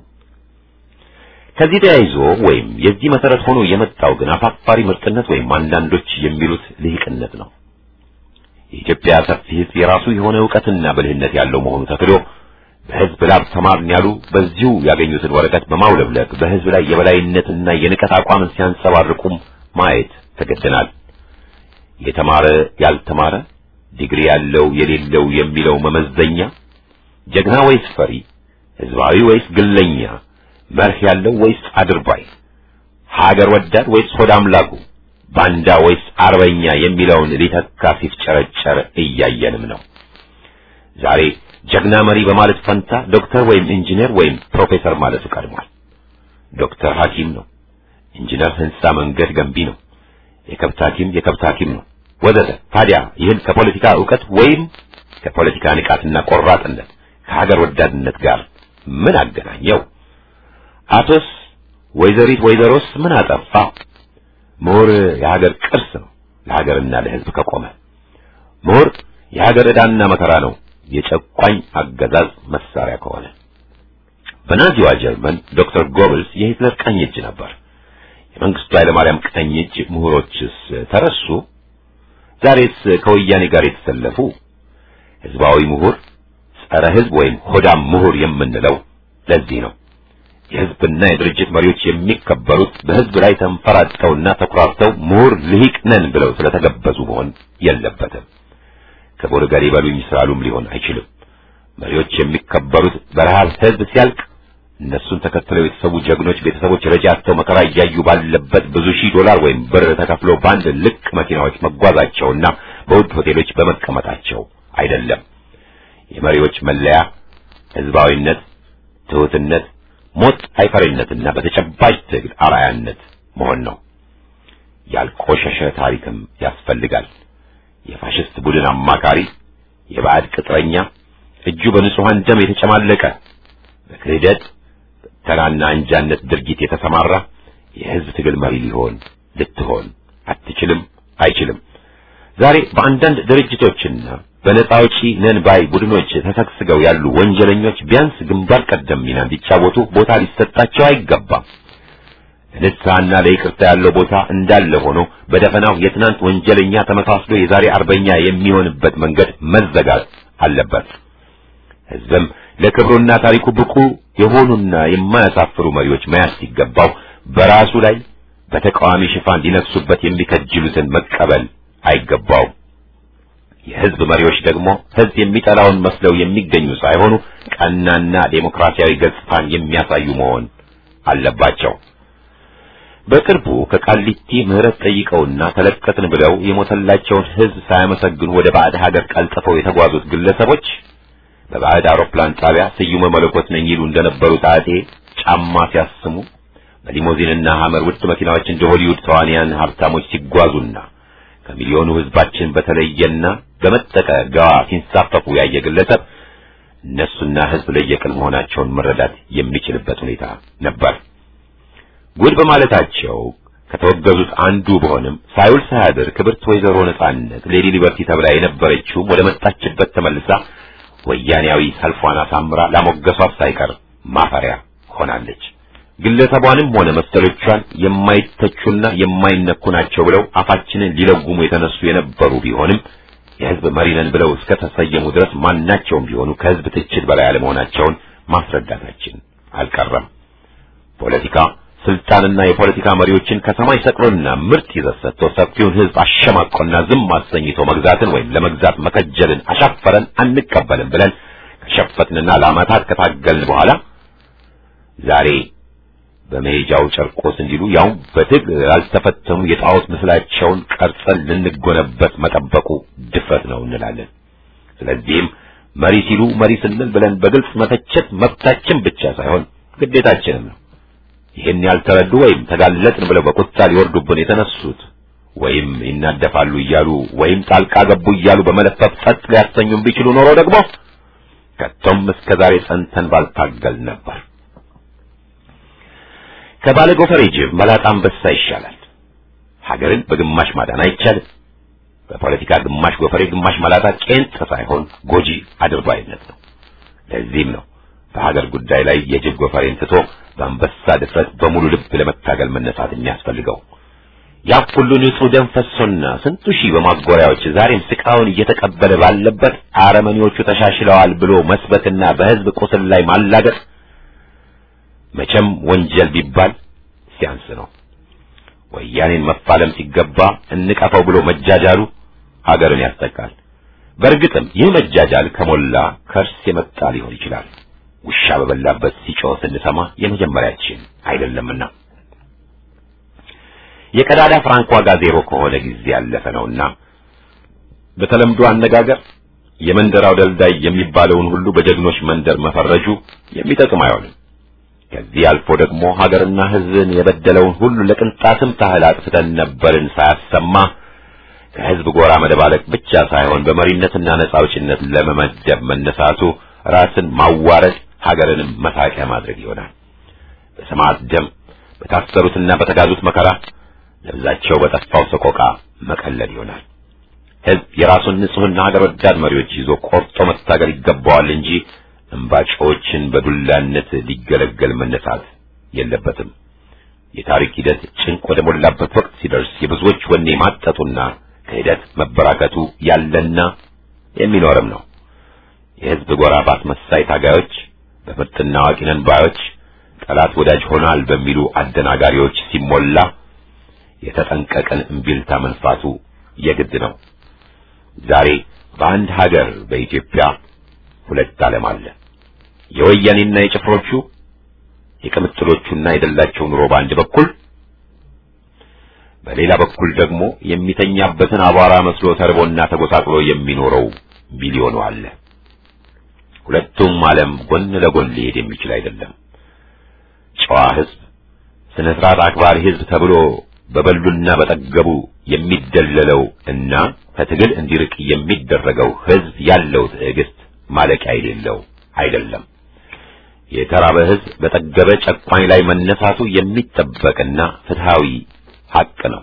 ከዚህ ተያይዞ ወይም የዚህ መሰረት ሆኖ የመጣው ግን አሳፋሪ ምርጥነት ወይም አንዳንዶች የሚሉት ልሂቅነት ነው። የኢትዮጵያ ሰፊ ሕዝብ የራሱ የሆነ ዕውቀትና ብልህነት ያለው መሆኑ ተክዶ በሕዝብ ላብ ተማርን ያሉ በዚሁ ያገኙትን ወረቀት በማውለብለብ በሕዝብ ላይ የበላይነትና የንቀት አቋምን ሲያንጸባርቁም ማየት ተገደናል። የተማረ ያልተማረ፣ ዲግሪ ያለው የሌለው የሚለው መመዘኛ፣ ጀግና ወይስ ፈሪ፣ ህዝባዊ ወይስ ግለኛ፣ መርህ ያለው ወይስ አድርባይ፣ ሀገር ወዳድ ወይስ ሆድ አምላኩ፣ ባንዳ ወይስ አርበኛ የሚለውን ሊተካ ሲፍጨረጨር እያየንም ነው። ዛሬ ጀግና መሪ በማለት ፈንታ ዶክተር ወይም ኢንጂነር ወይም ፕሮፌሰር ማለቱ ቀድሟል። ዶክተር ሐኪም ነው። ኢንጂነር ህንጻ መንገድ ገንቢ ነው። የከብት ሐኪም የከብት ሐኪም ነው ወዘተ። ታዲያ ይህን ከፖለቲካ ዕውቀት ወይም ከፖለቲካ ንቃትና ቆራጥነት ከሀገር ወዳድነት ጋር ምን አገናኘው? አቶስ ወይዘሪት ወይዘሮስ ምን አጠፋ? ምሁር የሀገር ቅርስ ነው ለሀገርና ለህዝብ ከቆመ። ምሁር የሀገር ዕዳና መከራ ነው የጨቋኝ አገዛዝ መሳሪያ ከሆነ። በናዚዋ ጀርመን ዶክተር ጎብልስ የሂትለር ቀኝ እጅ ነበር። የመንግስቱ ኃይለማርያም ቀኝ እጅ ምሁሮችስ ተረሱ? ዛሬስ ከወያኔ ጋር የተሰለፉ ህዝባዊ ምሁር፣ ጸረ ህዝብ ወይም ሆዳም ምሁር የምንለው ለዚህ ነው። የህዝብና የድርጅት መሪዎች የሚከበሩት በህዝብ ላይ ተንፈራጠውና ተኩራርተው ምሁር ልሂቅ ነን ብለው ስለተገበዙ መሆን የለበትም። ክቡር ገሌ በሉኝ ስላሉም ሊሆን አይችልም። መሪዎች የሚከበሩት በረሃብ ህዝብ ሲያልቅ እነሱን ተከትለው የተሰዉ ጀግኖች ቤተሰቦች ረጃ አጥተው መከራ እያዩ ባለበት ብዙ ሺህ ዶላር ወይም ብር ተከፍሎ በአንድ ልቅ መኪናዎች መጓዛቸውና በውድ ሆቴሎች በመቀመጣቸው አይደለም። የመሪዎች መለያ ህዝባዊነት፣ ትሑትነት፣ ሞት አይፈሪነትና በተጨባጭ ትግል አርአያነት መሆን ነው። ያልቆሸሸ ታሪክም ያስፈልጋል። የፋሽስት ቡድን አማካሪ፣ የባዕድ ቅጥረኛ፣ እጁ በንጹሐን ደም የተጨማለቀ በክህደት ተራና አንጃነት ድርጊት የተሰማራ የህዝብ ትግል መሪ ሊሆን ልትሆን አትችልም፣ አይችልም። ዛሬ በአንዳንድ ድርጅቶችና በነጻ አውጪ ነን ባይ ቡድኖች ተሰግስገው ያሉ ወንጀለኞች ቢያንስ ግንባር ቀደም ሚና እንዲጫወቱ ቦታ ሊሰጣቸው አይገባም። ለንስሐና ለይቅርታ ያለው ቦታ እንዳለ ሆኖ በደፈናው የትናንት ወንጀለኛ ተመሳስሎ የዛሬ አርበኛ የሚሆንበት መንገድ መዘጋት አለበት። ህዝብም ለክብሩና ታሪኩ ብቁ የሆኑና የማያሳፍሩ መሪዎች መያዝ ሲገባው በራሱ ላይ በተቃዋሚ ሽፋን ሊነግሱበት የሚከጅሉትን መቀበል አይገባው። የህዝብ መሪዎች ደግሞ ህዝብ የሚጠላውን መስለው የሚገኙ ሳይሆኑ ቀናና ዴሞክራሲያዊ ገጽታን የሚያሳዩ መሆን አለባቸው። በቅርቡ ከቃሊቲ ምህረት ጠይቀውና ተለቀትን ብለው የሞተላቸውን ህዝብ ሳያመሰግኑ ወደ ባዕድ ሀገር ቀልጥፈው የተጓዙት ግለሰቦች በባዕድ አውሮፕላን ጣቢያ ስዩመ መለኮት ነኝ ይሉ እንደነበሩት አጤ ጫማ ሲያስሙ በሊሞዚንና ሐመር ውድ መኪናዎች እንደ ሆሊውድ ተዋንያን ሀብታሞች ሲጓዙና ከሚሊዮኑ ህዝባችን በተለየና በመጠቀ ገዋ ሲንሳፈፉ ያየ ግለሰብ እነሱና ህዝብ ለየቅል መሆናቸውን መረዳት የሚችልበት ሁኔታ ነበር። ጉድ በማለታቸው ከተወገዙት አንዱ በሆንም ሳይውል ሳያድር ክብርት ወይዘሮ ነጻነት ሌዲ ሊበርቲ ተብላ የነበረችው ወደ መጣችበት ተመልሳ ወያኔያዊ ሰልፏን አሳምራ ላሞገሷት ሳይቀር ማፈሪያ ሆናለች። ግለሰቧንም ሆነ መሰሎቿን የማይተቹና የማይነኩ ናቸው ብለው አፋችንን ሊለጉሙ የተነሱ የነበሩ ቢሆንም የህዝብ መሪ ነን ብለው እስከ ተሰየሙ ድረስ ማናቸውም ቢሆኑ ከህዝብ ትችት በላይ አለመሆናቸውን ማስረዳታችን አልቀረም። ፖለቲካ ስልጣንና የፖለቲካ መሪዎችን ከሰማይ ሰቅሎና ምርጥ ይዘት ሰጥቶ ሰፊውን ህዝብ አሸማቆና ዝም አሰኝቶ መግዛትን ወይም ለመግዛት መከጀልን አሻፈረን አንቀበልም ብለን ከሸፈትንና ለዓመታት ከታገልን በኋላ ዛሬ በመሄጃው ጨርቆስ እንዲሉ ያው በትግል ያልተፈተኑ የጣዖት ምስላቸውን ቀርጸን ልንጎነበት መጠበቁ ድፍረት ነው እንላለን። ስለዚህም መሪ ሲሉ መሪ ስንል ብለን በግልጽ መተቸት መብታችን ብቻ ሳይሆን ግዴታችንም ነው። ይህን ያልተረዱ ወይም ተጋለጥን ብለው በቁጣ ሊወርዱብን የተነሱት ወይም ይናደፋሉ እያሉ ወይም ጣልቃ ገቡ እያሉ በመለፈፍ ጸጥ ሊያሰኙን ቢችሉ ኖሮ ደግሞ ከቶም እስከ ዛሬ ጸንተን ባልታገል ነበር። ከባለ ጎፈሬ ጅብ መላጣ አንበሳ ይሻላል። ሀገርን በግማሽ ማዳን አይቻልም። በፖለቲካ ግማሽ ጎፈሬ ግማሽ መላጣ ቄንጥ ሳይሆን ጎጂ አድርባይነት ነው። ለዚህም ነው በሀገር ጉዳይ ላይ የጅብ ጎፈሬን ትቶ በአንበሳ ድፍረት በሙሉ ልብ ለመታገል መነሳት የሚያስፈልገው። ያ ሁሉ ንጹህ ደም ፈሶና ስንቱ ሺህ በማጎሪያዎች ዛሬም ስቃውን እየተቀበለ ባለበት አረመኔዎቹ ተሻሽለዋል ብሎ መስበክና በህዝብ ቁስል ላይ ማላገጥ መቼም ወንጀል ቢባል ሲያንስ ነው። ወያኔን መፋለም ሲገባ እንቀፈው ብሎ መጃጃሉ ሀገርን ያስጠቃል። በእርግጥም ይህ መጃጃል ከሞላ ከርስ የመጣ ሊሆን ይችላል። ውሻ በበላበት ሲጮህ ስንሰማ የመጀመሪያችን አይደለምና የቀዳዳ ፍራንክ ዋጋ ዜሮ ከሆነ ጊዜ ያለፈ ነውና በተለምዶ አነጋገር የመንደራው ደልዳይ የሚባለውን ሁሉ በጀግኖች መንደር መፈረጁ የሚጠቅም አይሆንም። ከዚህ አልፎ ደግሞ ሀገርና ሕዝብን የበደለውን ሁሉ ለቅንጣትም ታህል አጥፍተን ነበርን ሳያሰማ ከሕዝብ ጎራ መደባለቅ ብቻ ሳይሆን በመሪነትና ነጻ አውጪነት ለመመደብ መነሳቱ ራስን ማዋረድ ሀገርንም መሳቂያ ማድረግ ይሆናል። በሰማዕት ደም በታሰሩትና በተጋዙት መከራ ነብዛቸው በጠፋው ሰቆቃ መቀለድ ይሆናል። ሕዝብ የራሱን ንጹሕና ሀገር ወዳድ መሪዎች ይዞ ቆርጦ መታገል ይገባዋል እንጂ እምባጮችን በዱላነት ሊገለገል መነሳት የለበትም። የታሪክ ሂደት ጭንቅ ወደ ሞላበት ወቅት ሲደርስ የብዙዎች ወኔ ማጠጡና ክህደት መበራከቱ ያለና የሚኖርም ነው። የሕዝብ ጎራ ባስመሳይ ታጋዮች፣ በምርጥና አዋቂ ነን ባዮች፣ ጠላት ወዳጅ ሆናል በሚሉ አደናጋሪዎች ሲሞላ የተጠንቀቀን እምቢልታ መንፋቱ የግድ ነው። ዛሬ በአንድ ሀገር በኢትዮጵያ ሁለት ዓለም አለ። የወያኔና የጭፍሮቹ የቅምጥሎቹና የደላቸው ኑሮ በአንድ በኩል፣ በሌላ በኩል ደግሞ የሚተኛበትን አቧራ መስሎ ተርቦና ተጎሳቅሎ የሚኖረው ሚሊዮኑ አለ። ሁለቱም ዓለም ጎን ለጎን ሊሄድ የሚችል አይደለም። ጨዋ ሕዝብ፣ ስነ ስርዓት አክባሪ ሕዝብ ተብሎ በበሉና በጠገቡ የሚደለለው እና ከትግል እንዲርቅ የሚደረገው ሕዝብ ያለው ትዕግስት ማለቂያ የሌለው አይደለም። የተራበ ሕዝብ በጠገበ ጨቋኝ ላይ መነሳቱ የሚጠበቅና ፍትሃዊ ሐቅ ነው።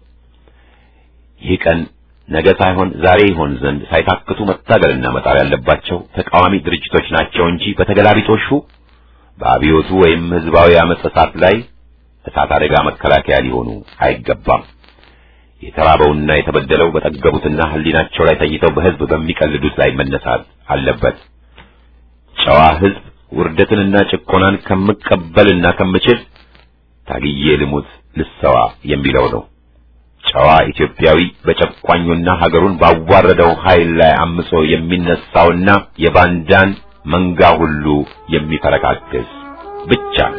ይህ ቀን ነገ ሳይሆን ዛሬ ይሆን ዘንድ ሳይታክቱ መታገልና መጣር ያለባቸው ተቃዋሚ ድርጅቶች ናቸው እንጂ በተገላቢጦሹ በአብዮቱ ወይም ሕዝባዊ አመጽ እሳት ላይ እሳት አደጋ መከላከያ ሊሆኑ አይገባም። የተራበውና የተበደለው በጠገቡትና ሕሊናቸው ላይ ተኝተው በሕዝብ በሚቀልዱት ላይ መነሳት አለበት። ጨዋ ሕዝብ ውርደትንና ጭቆናን ከምቀበልና ከምችል ታግዬ ልሙት ልሰዋ የሚለው ነው። ጨዋ ኢትዮጵያዊ በጨቋኙና ሀገሩን ባዋረደው ኃይል ላይ አምጾ የሚነሳውና የባንዳን መንጋ ሁሉ የሚፈረካክስ ብቻ ነው።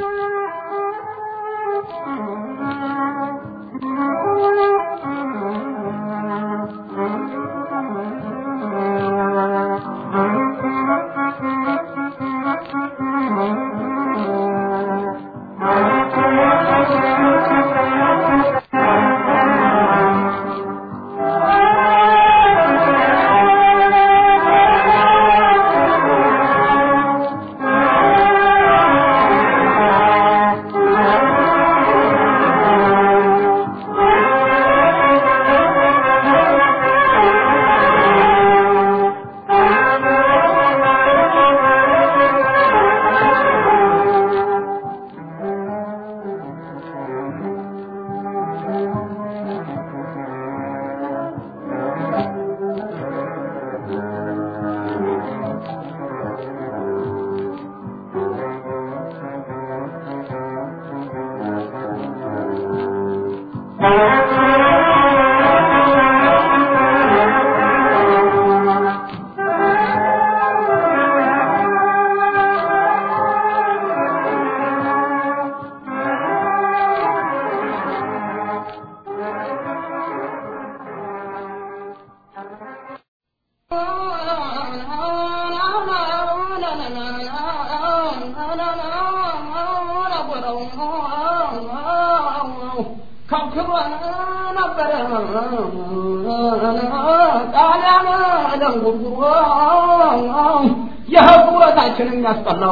የህብረታችንን ያስጠላው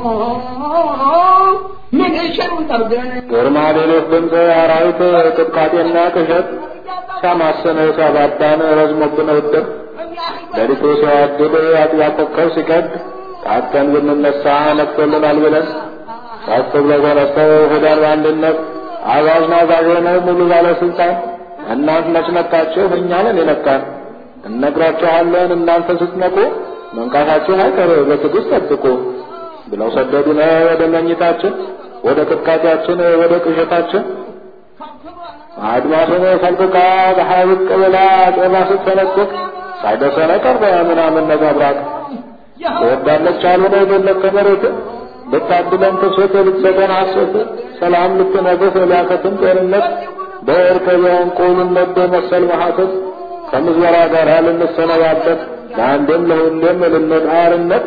ምን እሽሩን ጠርገን ግርማ ሌሎች ድምፅ አራዊት ቅጥቃጤና ቅዠት ሲያማስን ሲያባባን ረዝሞብን ውድር ሌሊቱ ሲያድል አጥቢያ ኮከብ ሲቀድ ታጥቀን ብንነሳ ነግቶልናል ብለን ከፍ ብለው ተነስተው ሄዳን በአንድነት አዛዥ ናዛዥ ሆነው ሙሉ ባለስልጣን እናንት መች ነቃችሁ? እኛ ነን የነቃን። እነግራችኋለን እናንተ ስትነቁ መንቃታችሁን አይቀር በትዕግስት ጠብቁ ብለው ሰደዱን ወደ መኝታችን፣ ወደ ቅጥቃጤያችን፣ ወደ ቅዠታችን። አድማሱን ፈልቅቃ ፀሐይ ብቅ ብላ ጤማ ስትሰነጥቅ ሳይደርሰን ቀረ ምናምን ነጸብራቅ ትወዳለች አልሆነ የደለቅ ከመሬት ልታድለን ትፍሰት ልትሰጠን ሐሴት ሰላም ልትነግስ ሊያከትም ጤንነት በእርከቢያን ቁልነት በመሰል መሐሰት ከምዝበራ ጋር ልንሰነባበት ለአንድም ለሁሌም ልንጣርነት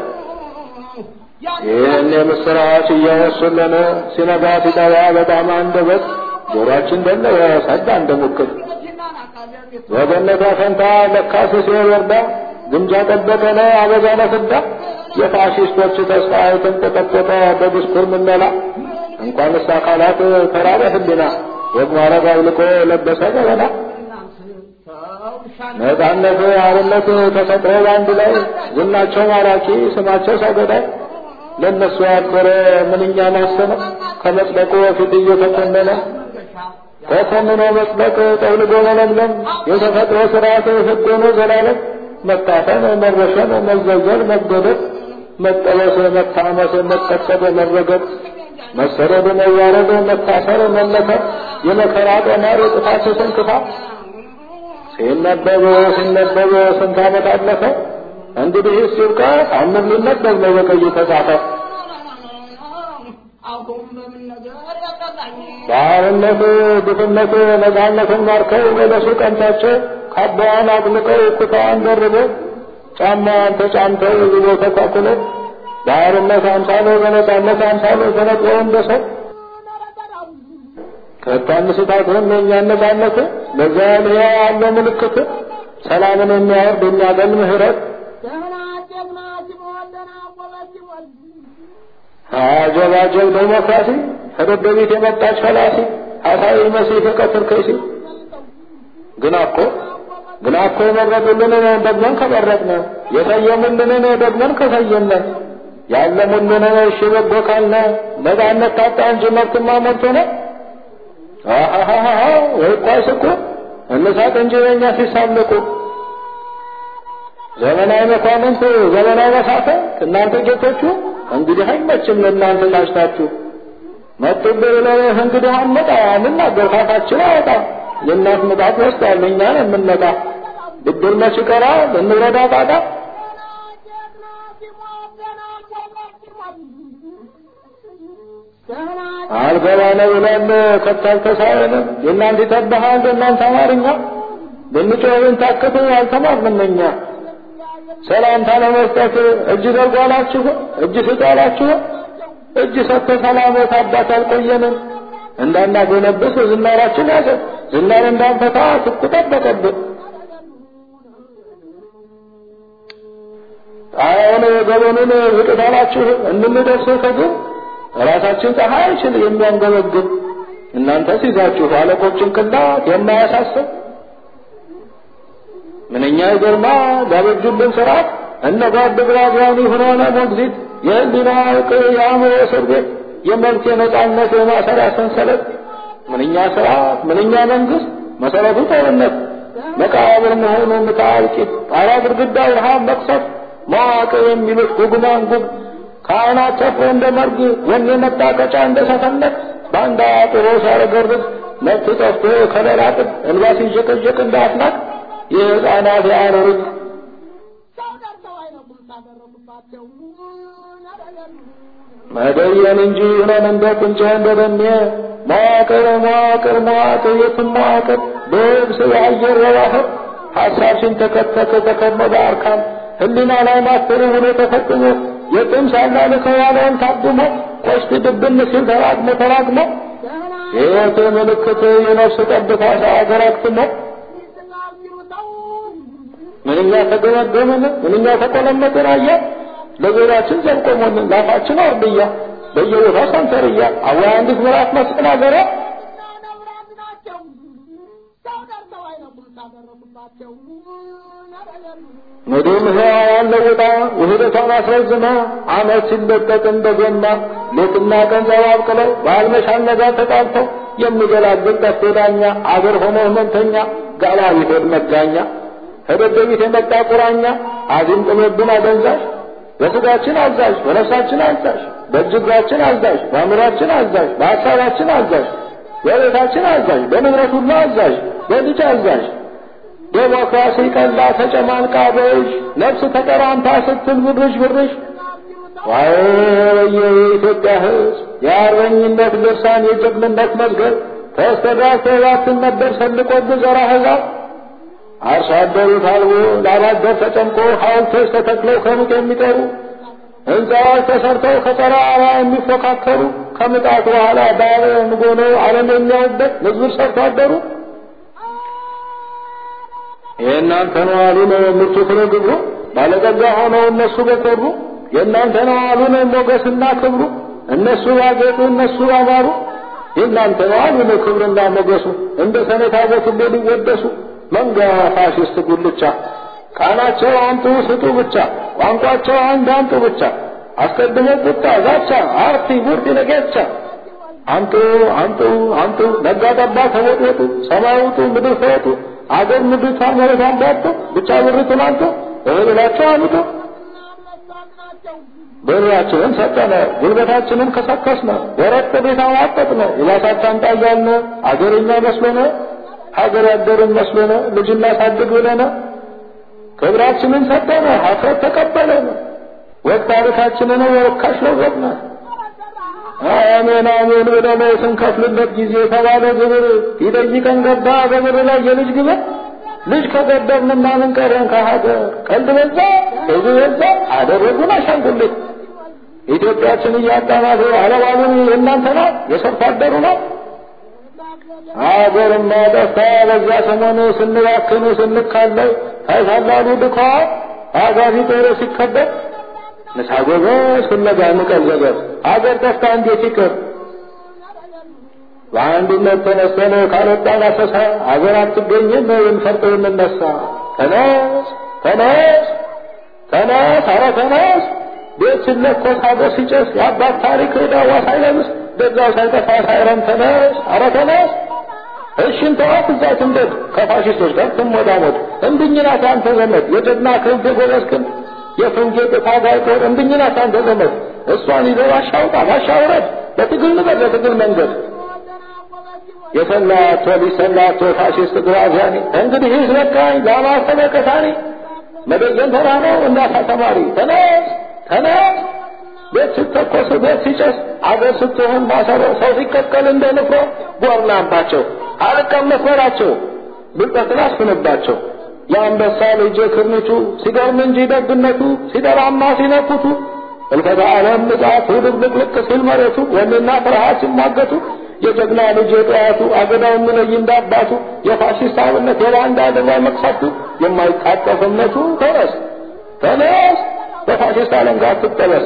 ይህን የምስራች እያወሱልን ሲነጋ ሲጠባ በጣም አንደበት ጆሮአችን ደለወ ሰዳ እንደ ሙክት ወገነቷ ፈንታ ለካስ ሲወርዳ ግምጃ ጠበቀነ አበዛነ ፍዳ የፋሽስቶች ተስፋ የተንቆጠቆጠ በድስኩር ምነላ እንኳንስ አካላት ተራበ ህሊና ወግ ማረግ አውልቆ ለበሰ ገበና ነጻነት አርነት ተፈጥሮ በአንድ ላይ ዝናቸው ማራኪ ስማቸው ሰገዳይ ለእነሱ ያደረ ምንኛ ማሰነ ከመጽደቁ በፊት እየተኮነነ ተኮንኖ መጽደቅ ጠውልጎ መለምለም የተፈጥሮ ስርዓት ህግ ሆኖ ዘላለም መታፈን መረሸን መዘዘል መገደል መጠበስ መታመስ መቀሰብ መረገጥ መሰረድ መዋረድ መታሰር መለከት የመከራ ቀመር ጥፋት ስንክፋት ሲነበብ ሲነበብ ስንት ዓመት አለፈ እንግዲህ ሲብቃ አምን ሊነበብ ነው በቀይ ተጻፈ ባርነት ድፍነት ነፃነትን ማርከው በለሱ ቀንታቸው ካባዋን አጥልቀው ኩታዋን ደርበው ጫማዋን ተጫምተው ዝቦ ተኳኩለው ባርነት አምሳሎ በነፃነት አምሳሎ ተነጥለው እንደ ሰው ከታንስታትም የእኛን ነፃነት በዚያ ልያ ያለ ምልክት ሰላምን የሚያወርድ የሚያገል ምህረት አጀባጀብ ዴሞክራሲ ከደደቢት የመጣች ፈላሲ ሐሳዊ መሲህ ከቀትር ከይሲ ግና እኮ ግና እኮ የመረጡልንን ደግመን ከመረጥነ የሰየሙልንን ደግመን ከሰየምነ ያለሙልንን እሺ በጎ ካልነ ነፃነት ታጣ እንጂ መብትማ ሞልቶ ነው። አሃሃሃ ወይ ቋስ እኮ እንሳቅ እንጂ በእኛ ሲሳለቁ ዘመናዊ መኳንንት ዘመናዊ መሳፍንት እናንተ ጌቶቹ እንግዲህ አይመችም ለእናንተ ታሽታችሁ መጡብህ ብለህ እንግዲህ አንመጣ እንናገር ካፋችን አወጣም የእናት ምጣት ወስዳል እኛን የምንመጣ ብድር መች ቀራ ልንረዳ ጣጣ አልገባነ ብለን ከታልተሳረንም የእናንተ ይተባሃል የእናንተ አማርኛ ብንጮህን ታክቱ አልተማርንም እኛ ሰላምታ ለመስጠት እጅ ዘርጓላችሁ እጅ ስጧላችሁ እጅ ሰጥተ ሰላመት አባት አልቆየንም እንዳናጎነብስ ዝናራችን ያዘ ዝናር እንዳንፈታ ትኩ ጠበቀብን ጣያውን ገበኑን ዝቅታላችሁ እንድንደርስ ከግብ ራሳችን ፀሐይ አይችል የሚያንገበግብ እናንተ ሲዛችሁ አለቆችን ቅላት የማያሳስብ ምንኛ ይገርማ ዳበጁልን ስርዓት እነ ጓድ ግራዚያኒ ሆኖነ ሞግዚት የህሊና እውቅ የአእምሮ እስር ቤት የመብት የነጻነት የማሰሪያ ሰንሰለት ምንኛ ስርዓት ምንኛ መንግስት መሰረቱ ጦርነት መቃብር መሆኑ ምታልቂት ጣራ ግድግዳው ረሃብ መቅሰፍ መዋቅር የሚሉት ጉግማን ጉግ ካህናት ተፍሮ እንደ መርግ ወኔ መጣቀጫ እንደ ሰፈነት ባንዳ ጥሮ ሲያረገርግ መብት ጠፍቶ ከለላ ጥግ እንባ ሲንዠቀዠቅ እንደ አፍላቅ የህፃናት ያኖሩት መደየን እንጂ ሆነን እንደ ቁንጫ እንደ ደሜ መዋቅር መዋቅር መዋቅር የትም መዋቅር በብስ የአየር የባህር ሀሳብ ሲንተከተክ ተከመደ አርካም ህሊና ላይ ማተሩ ሆኖ ተፈጥሞ የጥም ሳላልከው ያለውን ታድሞ ቆሽት ድብን ሲል ተራግሞ ተራግሞ የህይወት ምልክት የነፍስ ጠብታ ሳያገር አክትሞ ምንኛ ተገመገምን ምንኛ ተቆለመጥን አያ ለጆሮአችን ዘልቆሞልን ላፋችን አርድያ በየቦታው ሰንተርያ አዋ አንዲት ምዕራፍ መስቀል አገረ ምድር ሕያዋን ለውጣ ውህደቷን አስረዝማ ዓመት ሲለቀቅ እንደ ገና ሌትና ቀን ዘባብቅለው በአልመሻል ነጋ ተጣልተው የሚገላግል ጠፍቶ ዳኛ አገር ሆኖ ህመምተኛ ጋላቢ ሆድ መጋኛ ከደደቢት የመጣ ቁራኛ አዚም ጥሎብን አደንዛዥ በስጋችን አዛዥ በነፍሳችን አዛዥ በእጅ እግራችን አዛዥ በአእምሯችን አዛዥ በሀሳባችን አዛዥ በቤታችን አዛዥ፣ በንብረት ሁሉ አዛዥ፣ በልጅ አዛዥ ዴሞክራሲ ቀላ ተጨማልቃ በእጅ ነፍስ ተቀራምታ ስትል ብርሽ ብርሽ ዋይ የኢትዮጵያ ሕዝብ የአርበኝነት ልርሳን የጀግንነት መዝገብ ተስተዳስተባትን ነበር ሰልቆብ ዘራ ሕዛብ አርሶ አደሩ ታልቦ ላባደር ተጨምቆ ሐውልቶች ተተክለው ከሙቅ የሚጠሩ ሕንፃዎች ተሰርተው ከጠራራ የሚፎካከሩ ከምጣት በኋላ ዳር ንጎኖ ዓለም የሚያዩበት ምዝብር ሰርቶ አደሩ የእናንተ ነው አሉ ነው ምርቱ ፍሬ ግብሩ ባለጠጋ ሆነው እነሱ በኮሩ የእናንተ ነው አሉ ነው ሞገስና ክብሩ እነሱ ባጌጡ እነሱ ባማሩ የእናንተ ነው አሉ ነው ክብርና ሞገሱ እንደ ሰኔታ በትቤ ሊወደሱ መንጋ ፋሽስት ጉልቻ ቃናቸው አምጡ ስጡ ብቻ ቋንቋቸው አንድ አምጡ ብቻ አስቀድሞ ቁጣ ዛቻ አርቲ ቡርቲ ነገቻ አምጡ አምጡ አምጡ ነጋ ጠባ ተወጥወጡ ሰማይ ውጡ ምድር ፈወጡ አገር ምድሪቷ መሬት አምዳጡ ብቻ ብርቱን አንጡ እህላቸው አምጡ ብራችንን ሰጠነ ጉልበታችንን ከሰከስነ ወረጥ ቤት አዋጠጥነ የባሳት አምጣ እያልነ አገርኛ መስሎነ ሀገር ያደርን መስሎነ ልጅ እናሳድግ ብለነ ክብራችንን ሰጠነ ሀፍረት ተቀበለነ ወቅ ታሪካችንን ወርካሽ ለወጥነ አሜን አሜን ብለን ስንከፍልበት ጊዜ የተባለ ግብር ይጠይቀን ገባ በብር ላይ የልጅ ግብር ልጅ ከገደብን ምናምን ቀረን ከሀገር ቀልድ በዛ ብዙ በዛ አደረጉን አሻንጉልት ኢትዮጵያችን እያጣናት አለባሉን የእናንተ ናት የሰርቶ አደሩ ናት አገርማ ጠፍታ በዛ ሰሞኑ ስንባክን ስንካለው ታይታላሉ ድኳ አጋዚ ጦር ሲከበር ንሳ ጎበዝ ፍለጋ ንቀል ዘገብ አገር ጠፍታ እንዴት ይቅር በአንድነት ተነስተን ካልወጣን አሰሳ አገር አትገኝም እንፈርጥ እንነሳ ተነስ ተነስ ተነስ አረ ተነስ ቤት ሲለኮስ ሀገር ሲጨስ የአባት ታሪክ ዳዋ ሳይለብስ በዛው ሳይጠፋ ሳይረም ተነስ አረ ተነስ እሽን ተዋት እዛ ትንደድ ከፋሽስቶች ጋር ትሞዳሞድ እንድኝናት አንተ ዘመድ የጀግና ክንፍ የጎበዝ ክንፍ የፍንጌጥ ታጋይ ጦር እንድኝናት አንተ ዘመድ እሷን ይዘው አሻውጣ አሻውረድ በትግል ንገር ለትግል መንገድ የሰላቶ ሊሰላቶ ፋሽስት ግራዚያኒ እንግዲህ ይስበቃኝ ለማስተበቀታኒ መደየን ተራ ነው እናታ ተማሪ ተነስ ተነስ ቤት ስተኮስ ቤት ሲጨስ አገር ስትሆን ማሰሮ ሰው ሲቀቀል እንደ ንፍሮ ጎርናባቸው አልቀመስ በላቸው ብልጠትን አስፍንባቸው የአንበሳ ልጅ ክርኒቱ ሲገርም እንጂ ደግነቱ ሲደራማ ሲነኩቱ እልፈተ ዓለም ምጽአቱ ድብልቅልቅ ሲል መሬቱ ወኔና ፍርሃት ሲሟገቱ የጀግና ልጅ የጠዋቱ አገዳው የሚለይ እንዳባቱ የፋሽስት አብነት የባንዳ አደጋ መቅሰፍቱ የማይታጠፍ እምነቱ ተነስ ተነስ በፋሽስት አለንጋ ትጠበስ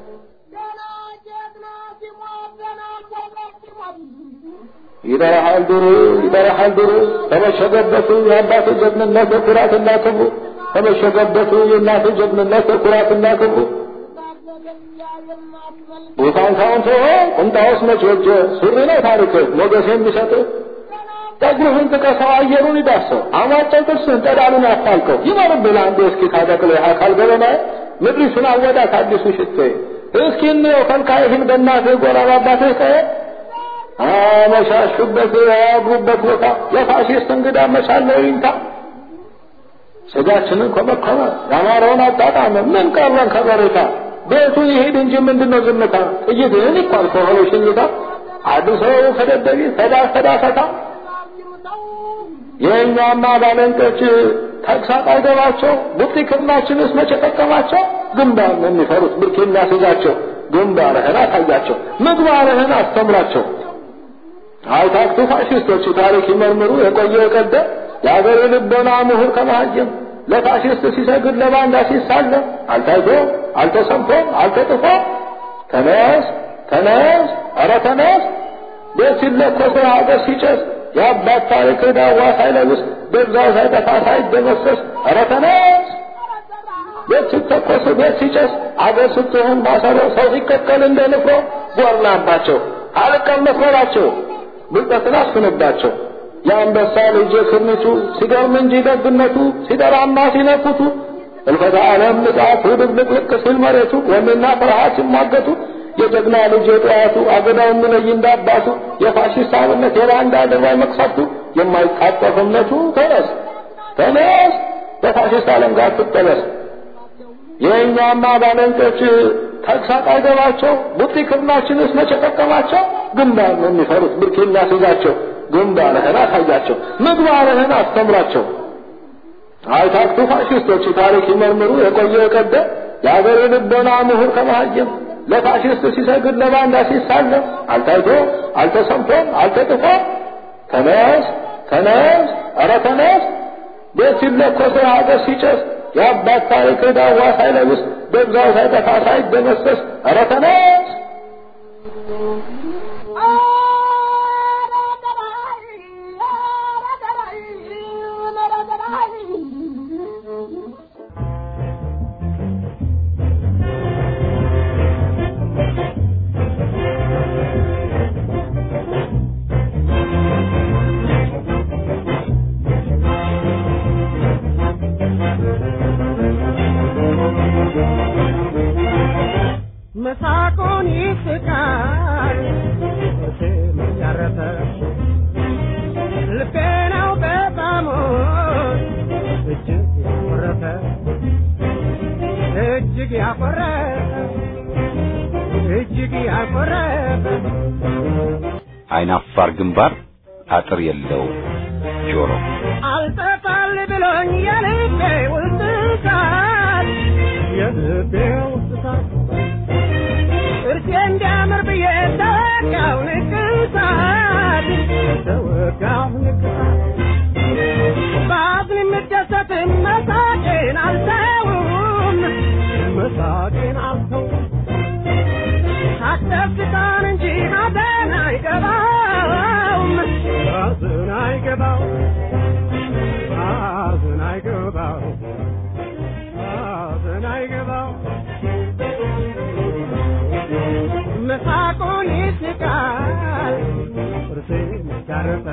ይበረሃል ድሩ ይበረሃል ድሩ ተመሸገበቱ የአባቱ ጀግንነት የኩራትና ክብሩ ተመሸገበቱ የእናቱ ጀግንነት የኩራትና ክብሩ ቦታን ካውንቶ ቁምጣውስ መች ወጀ ሱሪ ነው ታሪክ ሞገስ የሚሰጥ ጠጉርህን ጥቀሰው አየሩን ይዳሰው አሟጨው ጥርስህን ጠዳሉን አፋልቀው ይመርብህ አንዱ እስኪ ታጠቅሎ የአካል ገበና ምድሪቱን አወዳት አዲሱ ሽቶ እስኪ እንየው ከልካይህን በእናትህ ጎራ ባባትህ ቀየ አመሻሹበት ያድሩበት ቦታ የፋሽስት እንግዳ መቻለው ይንታ ስጋችንን ኮመኮመ ያማረውን አጣጣመ ምን ቀረን ከበሬታ ቤቱ ይሄድ እንጂ ምንድነው ዝምታ ጥይትህን ይኳል ከሆነ ሽኝታ አድሰው ከደደቢ ሰዳ ሰዳ ፈታ የእኛማ ባለንጦች ተግሳጥ አይገባቸው ቡጢ ክርናችንስ መቼ ጠቀማቸው ግንባር ነው የሚፈሩት ብርክ የሚያስይዛቸው ግንባርህን አሳያቸው ምግባርህን አስተምራቸው አይታክቱ ፋሽስቶች ታሪክ ይመርምሩ የቆየ የቀደ የአገር ልቦና ምሁር ከመሀይም ለፋሽስት ሲሰግድ ለባንዳ ሲሳለም አልታይቶ አልተሰምቶ አልተጥፎ ተነስ ተነስ ኧረ ተነስ ቤት ሲለኮስ ሀገር ሲጨስ የአባት ታሪክ ዳዋ ሳይለብስ በዛው ሳይጠፋ ሳይደመሰስ ኧረ ተነስ ቤት ሲተኮስ ቤት ሲጨስ አገር ስትሆን ማሰሮ ሰው ሲቀቀል እንደ ንፍሮ ጎርናባቸው አልቀመስ በላቸው ብልጠትን አስፍንባቸው የአንበሳ ልጅ ክርኒቱ ሲገርም እንጂ ደግነቱ ሲደራማ ሲነኩቱ እልፈተ ዓለም ምጽአቱ ድብልቅልቅ ሲል መሬቱ ወኔና ፍርሃት ሲሟገቱ የጀግና ልጅ የጠዋቱ አገዳው የሚለይ እንዳባቱ የፋሽስት አብነት የባንዳ አድርባይ መቅሰፍቱ የማይታጠፍ እምነቱ ተነስ ተነስ በፋሽስት ዓለም ጋር ትጠበስ። የእኛማ ባለንጦች ተግሳጥ አይገባቸው ቡጢ ክርናችንስ መቼ ጠቀማቸው? ግንባር ነው የሚፈሩት ብርኬና ሲይዛቸው ግንባርህን አሳያቸው ምግባርህን አስተምራቸው። አይታክቱ ፋሽስቶች ታሪክ ይመርምሩ የቆየ የቀደ የአገር ልቦና ምሁር ከመሃይም ለፋሽስት ሲሰግድ ለባንዳ ሲሳለም አልታይቶ አልተሰምቶም አልተጥፎ ተነስ ተነስ ኧረ ተነስ ቤት ሲለኮስ ሀገር ሲጨስ የአባት ታሪክ ዳዋ ሳይለብስ ደብዛው ሳይጠፋ ሳይደመሰስ ኧረ ተነስ መሳቁን ይስቃል ስም ያረፈ ልቤ ነው በጣም እጅግ ያኮረፈ እጅግ ያኮረፈ እጅግ ያኮረፈ አይናፋር ግንባር አጥር የለው ጆሮ አልጠፋል ብሎኝ የልቤ ውስጥ እሳት የልቤ ውስጥ እሳት ጥርሴ እንዲያምር ብዬ ተወጋው ንቅሳት ተወጋው ንቅሳት በአዝን የምደሰትም መሳቄን አልተውም መሳቄን አልተውም አስደስታን እንጂ ሐዘን አይገባውም ሐዘን አይገባው ሐዘን አይገባው ሐዘን አይገባው መሳቁን ይስቃል ጥርሴን ያረፈ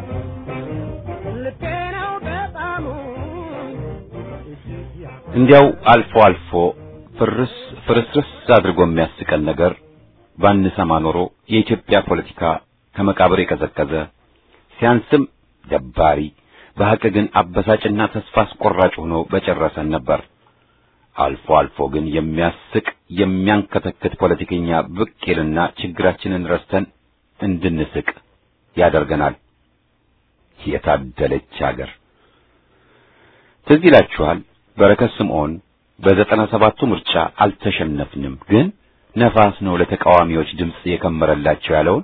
ልቤ ነው በጣሙ እጅግ ያ እንዲያው አልፎ አልፎ ፍርስ ፍርስርስ አድርጎ የሚያስቀን ነገር ባንሰማ ኖሮ የኢትዮጵያ ፖለቲካ ከመቃብር የቀዘቀዘ ሲያንስም ደባሪ በሐቅ ግን አበሳጭና ተስፋ አስቆራጭ ሆኖ በጨረሰን ነበር። አልፎ አልፎ ግን የሚያስቅ የሚያንከተክት ፖለቲከኛ ብቅ ይልና ችግራችንን ረስተን እንድንስቅ ያደርገናል። የታደለች አገር። ትዝ ይላችኋል በረከት ስምዖን በዘጠና ሰባቱ ምርጫ አልተሸነፍንም፣ ግን ነፋስ ነው ለተቃዋሚዎች ድምፅ የከመረላቸው ያለውን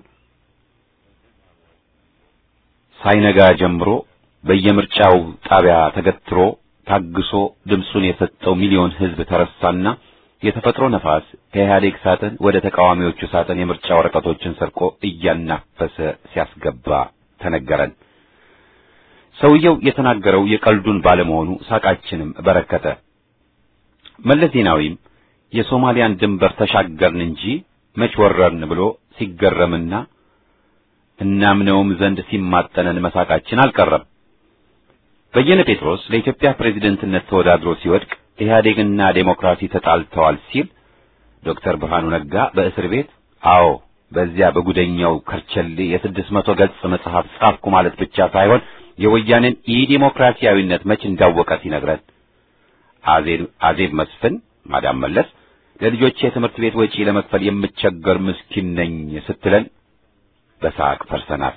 ሳይነጋ ጀምሮ በየምርጫው ጣቢያ ተገትሮ ታግሶ ድምፁን የሰጠው ሚሊዮን ሕዝብ ተረሳና የተፈጥሮ ነፋስ ከኢህአዴግ ሳጥን ወደ ተቃዋሚዎቹ ሳጥን የምርጫ ወረቀቶችን ሰርቆ እያናፈሰ ሲያስገባ ተነገረን። ሰውየው የተናገረው የቀልዱን ባለመሆኑ ሳቃችንም በረከተ። መለስ ዜናዊም የሶማሊያን ድንበር ተሻገርን እንጂ መች ወረርን ብሎ ሲገረምና እናምነውም ዘንድ ሲማጠነን መሳቃችን አልቀረም። በየነ ጴጥሮስ ለኢትዮጵያ ፕሬዝደንትነት ተወዳድሮ ሲወድቅ ኢህአዴግና ዴሞክራሲ ተጣልተዋል ሲል ዶክተር ብርሃኑ ነጋ በእስር ቤት አዎ በዚያ በጉደኛው ከርቸሌ የስድስት መቶ ገጽ መጽሐፍ ጻፍኩ ማለት ብቻ ሳይሆን የወያኔን ኢዲሞክራሲያዊነት መች እንዳወቀ ሲነግረን አዜብ አዜብ መስፍን ማዳም መለስ ለልጆቼ የትምህርት ቤት ወጪ ለመክፈል የምቸገር ምስኪን ነኝ ስትለን በሳቅ ፈርሰናል።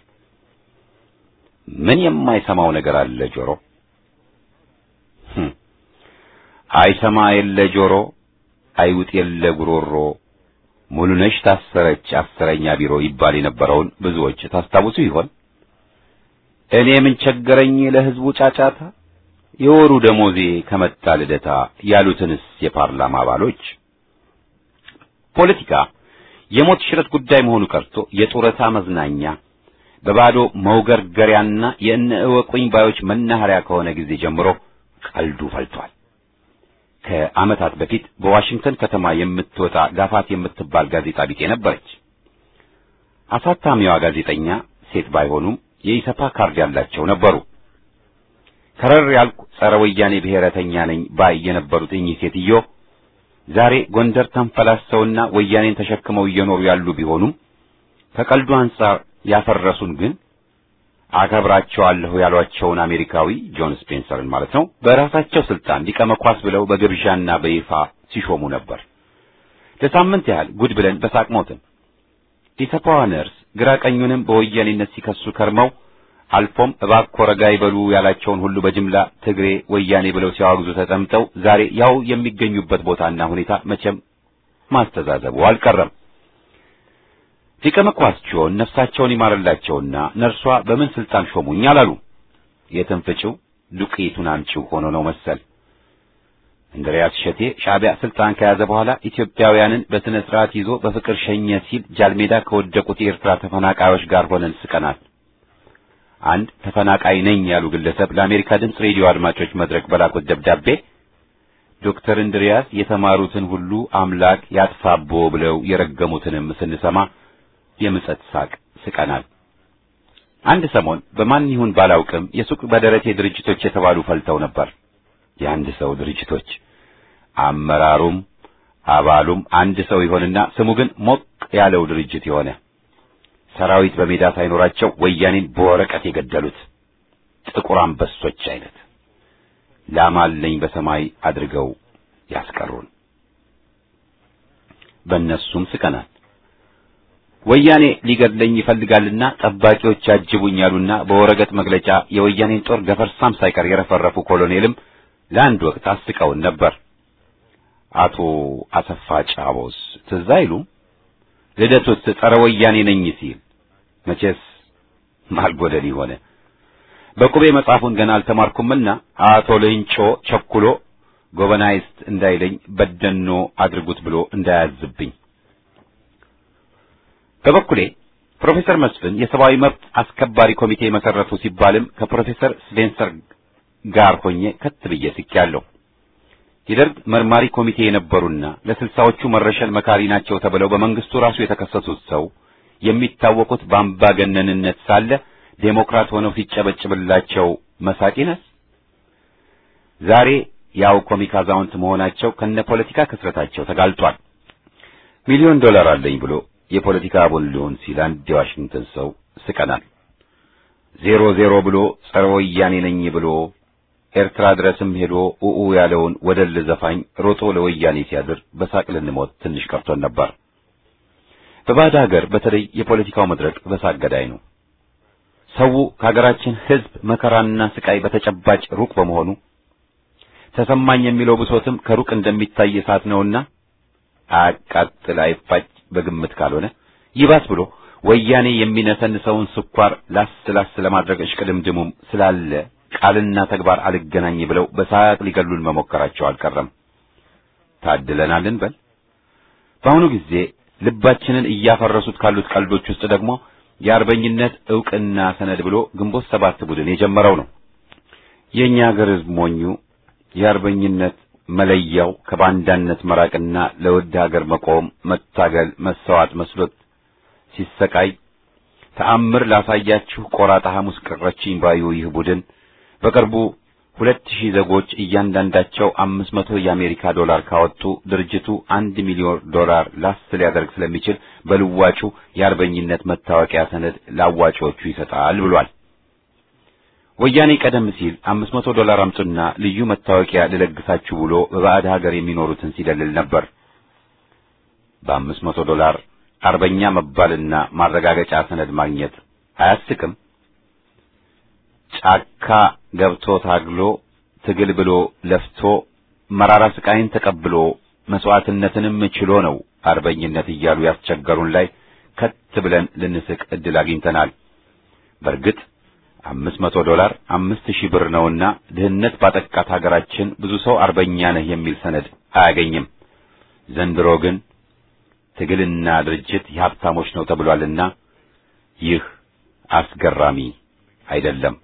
ምን የማይሰማው ነገር አለ ጆሮ? አይሰማ የለ ጆሮ፣ አይውጥ የለ ጉሮሮ፣ ሙሉነሽ ታሰረች አስረኛ ቢሮ ይባል የነበረውን ብዙዎች ታስታውሱ ይሆን? እኔ ምን ቸገረኝ ለሕዝቡ ጫጫታ፣ የወሩ ደሞዜ ከመጣ ልደታ ያሉትንስ የፓርላማ አባሎች ፖለቲካ የሞት ሽረት ጉዳይ መሆኑ ቀርቶ የጡረታ መዝናኛ በባዶ መውገርገሪያና የእነ እወቁኝ ባዮች መናኸሪያ ከሆነ ጊዜ ጀምሮ ቀልዱ ፈልቷል። ከዓመታት በፊት በዋሽንግተን ከተማ የምትወጣ ጋፋት የምትባል ጋዜጣ ቢጤ ነበረች። አሳታሚዋ ጋዜጠኛ ሴት ባይሆኑም የኢሰፓ ካርድ ያላቸው ነበሩ። ከረር ያልኩ ጸረ ወያኔ ብሔረተኛ ነኝ ባይ የነበሩት እኚህ ሴትዮ ዛሬ ጎንደር ተንፈላሰውና ወያኔን ተሸክመው እየኖሩ ያሉ ቢሆኑም ከቀልዱ አንጻር ያፈረሱን ግን አከብራቸዋለሁ ያሏቸውን አሜሪካዊ ጆን ስፔንሰርን ማለት ነው በራሳቸው ስልጣን ሊቀ መኳስ ብለው በግብዣና በይፋ ሲሾሙ ነበር። ለሳምንት ያህል ጉድ ብለን በሳቅ ሞትን። ኢሰፓዋ ነርስ ግራ ቀኙንም በወያኔነት ሲከሱ ከርመው አልፎም እባክዎ ረጋ ይበሉ ያላቸውን ሁሉ በጅምላ ትግሬ ወያኔ ብለው ሲያወግዙ ተጠምጠው ዛሬ ያው የሚገኙበት ቦታና ሁኔታ መቼም ማስተዛዘቡ አልቀረም። ሊቀ መኳስ ጆን ነፍሳቸውን ይማርላቸውና ነርሷ በምን ስልጣን ሾሙኝ አላሉ። የትንፍጭው ዱቄቱን አምጪው ሆኖ ነው መሰል። እንድሪያስ ሸቴ ሻዕቢያ ስልጣን ከያዘ በኋላ ኢትዮጵያውያንን በስነ ስርዓት ይዞ በፍቅር ሸኘ ሲል ጃልሜዳ ከወደቁት የኤርትራ ተፈናቃዮች ጋር ሆነን ስቀናል። አንድ ተፈናቃይ ነኝ ያሉ ግለሰብ ለአሜሪካ ድምፅ ሬዲዮ አድማጮች መድረክ በላኩት ደብዳቤ ዶክተር እንድሪያስ የተማሩትን ሁሉ አምላክ ያጥፋቦ ብለው የረገሙትንም ስንሰማ የምጸት ሳቅ ስቀናል። አንድ ሰሞን በማን ይሁን ባላውቅም የሱቅ በደረቴ ድርጅቶች የተባሉ ፈልተው ነበር። የአንድ ሰው ድርጅቶች አመራሩም አባሉም አንድ ሰው ይሆንና ስሙ ግን ሞቅ ያለው ድርጅት የሆነ ሰራዊት በሜዳ ሳይኖራቸው ወያኔን በወረቀት የገደሉት ጥቁር አንበሶች አይነት ላማለኝ በሰማይ አድርገው ያስቀሩን። በእነሱም ስቀናል። ወያኔ ሊገድለኝ ይፈልጋልና ጠባቂዎች ያጅቡኝ ያሉና በወረቀት መግለጫ የወያኔን ጦር ገፈርሳም ሳይቀር የረፈረፉ ኮሎኔልም ለአንድ ወቅት አስቀውን ነበር። አቶ አሰፋ ጫቦስ ትዝ አይሉም? ልደቱስ ጸረ ወያኔ ነኝ ሲል መቼስ ማልጎደል ሆነ። በቁቤ መጽሐፉን ገና አልተማርኩምና አቶ ሌንጮ ቸኩሎ ጎበናይስት እንዳይለኝ በደኖ አድርጉት ብሎ እንዳያዝብኝ። በበኩሌ ፕሮፌሰር መስፍን የሰብአዊ መብት አስከባሪ ኮሚቴ መሰረቱ ሲባልም ከፕሮፌሰር ስፔንሰር ጋር ሆኜ ከት ብዬ ስቄያለሁ። የደርግ መርማሪ ኮሚቴ የነበሩና ለስልሳዎቹ መረሸን መካሪ ናቸው ተብለው በመንግስቱ ራሱ የተከሰሱት ሰው የሚታወቁት በአምባገነንነት ሳለ ዴሞክራት ሆነው ሲጨበጭብላቸው መሳቂነስ ዛሬ ያው ኮሚክ አዛውንት መሆናቸው ከነ ፖለቲካ ክስረታቸው ተጋልጧል። ሚሊዮን ዶላር አለኝ ብሎ የፖለቲካ አቦል ሊሆን ሲል አንድ የዋሽንግተን ሰው ስቀናል። ዜሮ ዜሮ ብሎ ጸረ ወያኔ ነኝ ብሎ ኤርትራ ድረስም ሄዶ ኡኡ ያለውን ወደል ዘፋኝ ሮጦ ለወያኔ ሲያድር በሳቅ ልንሞት ትንሽ ቀርቶን ነበር። በባዕድ ሀገር በተለይ የፖለቲካው መድረክ በሳቅ ገዳይ ነው። ሰው ከሀገራችን ሕዝብ መከራና ስቃይ በተጨባጭ ሩቅ በመሆኑ ተሰማኝ የሚለው ብሶትም ከሩቅ እንደሚታይ እሳት ነውና አያቃጥል አይፋጭ በግምት ካልሆነ ይባስ ብሎ ወያኔ የሚነሰንሰውን ስኳር ላስ ላስ ለማድረግ እሽቅድምድሙም ስላለ ቃልና ተግባር አልገናኝ ብለው በሳቅ ሊገሉን መሞከራቸው አልቀረም። ታድለናል እንበል። በአሁኑ ጊዜ ልባችንን እያፈረሱት ካሉት ቀልዶች ውስጥ ደግሞ የአርበኝነት ዕውቅና ሰነድ ብሎ ግንቦት ሰባት ቡድን የጀመረው ነው። የእኛ ሀገር ሕዝብ ሞኙ የአርበኝነት መለያው ከባንዳነት መራቅና ለውድ ሀገር መቆም፣ መታገል፣ መሰዋት መስሎት ሲሰቃይ ተአምር ላሳያችሁ ቆራጣ ሐሙስ ቀረችኝ ባዩ ይህ ቡድን በቅርቡ ሁለት ሺህ ዜጎች እያንዳንዳቸው አምስት መቶ የአሜሪካ ዶላር ካወጡ ድርጅቱ አንድ ሚሊዮን ዶላር ላስ ሊያደርግ ስለሚችል በልዋጩ የአርበኝነት መታወቂያ ሰነድ ለአዋጪዎቹ ይሰጣል ብሏል። ወያኔ ቀደም ሲል አምስት መቶ ዶላር አምጡና ልዩ መታወቂያ ልለግሳችሁ ብሎ በባዕድ ሀገር የሚኖሩትን ሲደልል ነበር። በአምስት መቶ ዶላር አርበኛ መባልና ማረጋገጫ ሰነድ ማግኘት አያስቅም? ጫካ ገብቶ ታግሎ ትግል ብሎ ለፍቶ መራራ ስቃይን ተቀብሎ መስዋዕትነትንም ችሎ ነው አርበኝነት እያሉ ያስቸገሩን ላይ ከት ብለን ልንስቅ እድል አግኝተናል። በእርግጥ አምስት መቶ ዶላር አምስት ሺህ ብር ነውና ድህነት ባጠቃት ሀገራችን ብዙ ሰው አርበኛ ነህ የሚል ሰነድ አያገኝም። ዘንድሮ ግን ትግልና ድርጅት የሀብታሞች ነው ተብሏልና ይህ አስገራሚ አይደለም።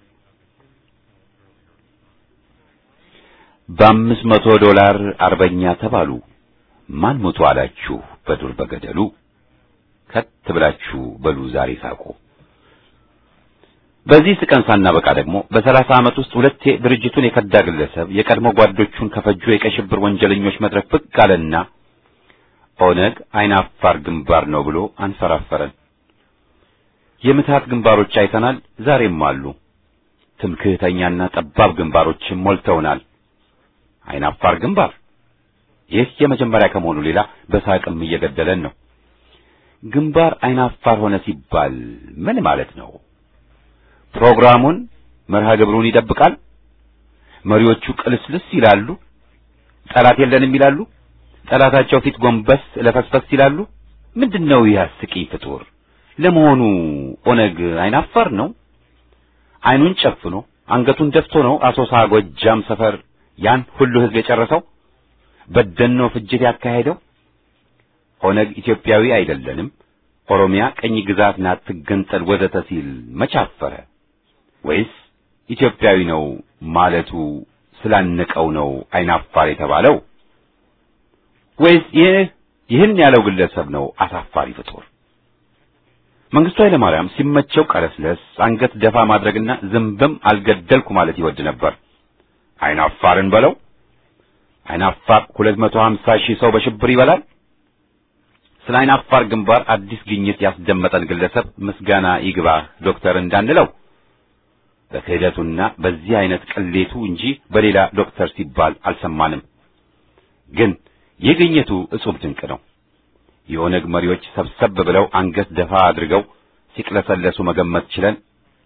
በአምስት መቶ ዶላር አርበኛ ተባሉ። ማን ሞቶ አላችሁ በዱር በገደሉ? ከት ብላችሁ በሉ ዛሬ ሳቁ። በዚህ ስቀን ሳናበቃ ደግሞ በሰላሳ ዓመት ውስጥ ሁለቴ ድርጅቱን የከዳ ግለሰብ የቀድሞ ጓዶቹን ከፈጁ የቀይ ሽብር ወንጀለኞች መድረክ ብቅ አለና ኦነግ አይን አፋር ግንባር ነው ብሎ አንፈራፈረን። የምትሃት ግንባሮች አይተናል፣ ዛሬም አሉ። ትምክህተኛና ጠባብ ግንባሮችም ሞልተውናል። አይን አፋር ግንባር ይህ የመጀመሪያ ከመሆኑ ሌላ በሳቅም እየገደለን ነው። ግንባር አይን አፋር ሆነ ሲባል ምን ማለት ነው? ፕሮግራሙን መርሃ ግብሩን ይጠብቃል። መሪዎቹ ቅልስልስ ይላሉ። ጠላት የለንም ይላሉ። ጠላታቸው ፊት ጎንበስ ለፈስፈስ ይላሉ። ምንድነው ይህ አስቂኝ ፍጡር? ለመሆኑ ኦነግ አይን አፋር ነው? አይኑን ጨፍኖ አንገቱን ደፍቶ ነው አሶሳ ጎጃም ሰፈር ያን ሁሉ ህዝብ የጨረሰው? በደኖ ፍጅት ያካሄደው? ኦነግ ኢትዮጵያዊ አይደለንም፣ ኦሮሚያ ቀኝ ግዛት ናት ትገንጠል ወዘተ ሲል መቻፈረ? ወይስ ኢትዮጵያዊ ነው ማለቱ ስላነቀው ነው አይን አፋር የተባለው? ወይስ ይህ ይህን ያለው ግለሰብ ነው አሳፋሪ ፍጡር? መንግስቱ ኃይለ ማርያም ሲመቸው ቀለስለስ አንገት ደፋ ማድረግና ዝንብም አልገደልኩ ማለት ይወድ ነበር። አይን አፋርን በለው አይን አፋር 250 ሺህ ሰው በሽብር ይበላል። ስለ አይን አፋር ግንባር አዲስ ግኝት ያስደመጠን ግለሰብ ምስጋና ይግባ ዶክተር እንዳንለው በክህደቱና በዚህ አይነት ቅሌቱ እንጂ በሌላ ዶክተር ሲባል አልሰማንም። ግን ይህ ግኝቱ እጹብ ድንቅ ነው። የኦነግ መሪዎች ሰብሰብ ብለው አንገት ደፋ አድርገው ሲቅለሰለሱ መገመት ችለን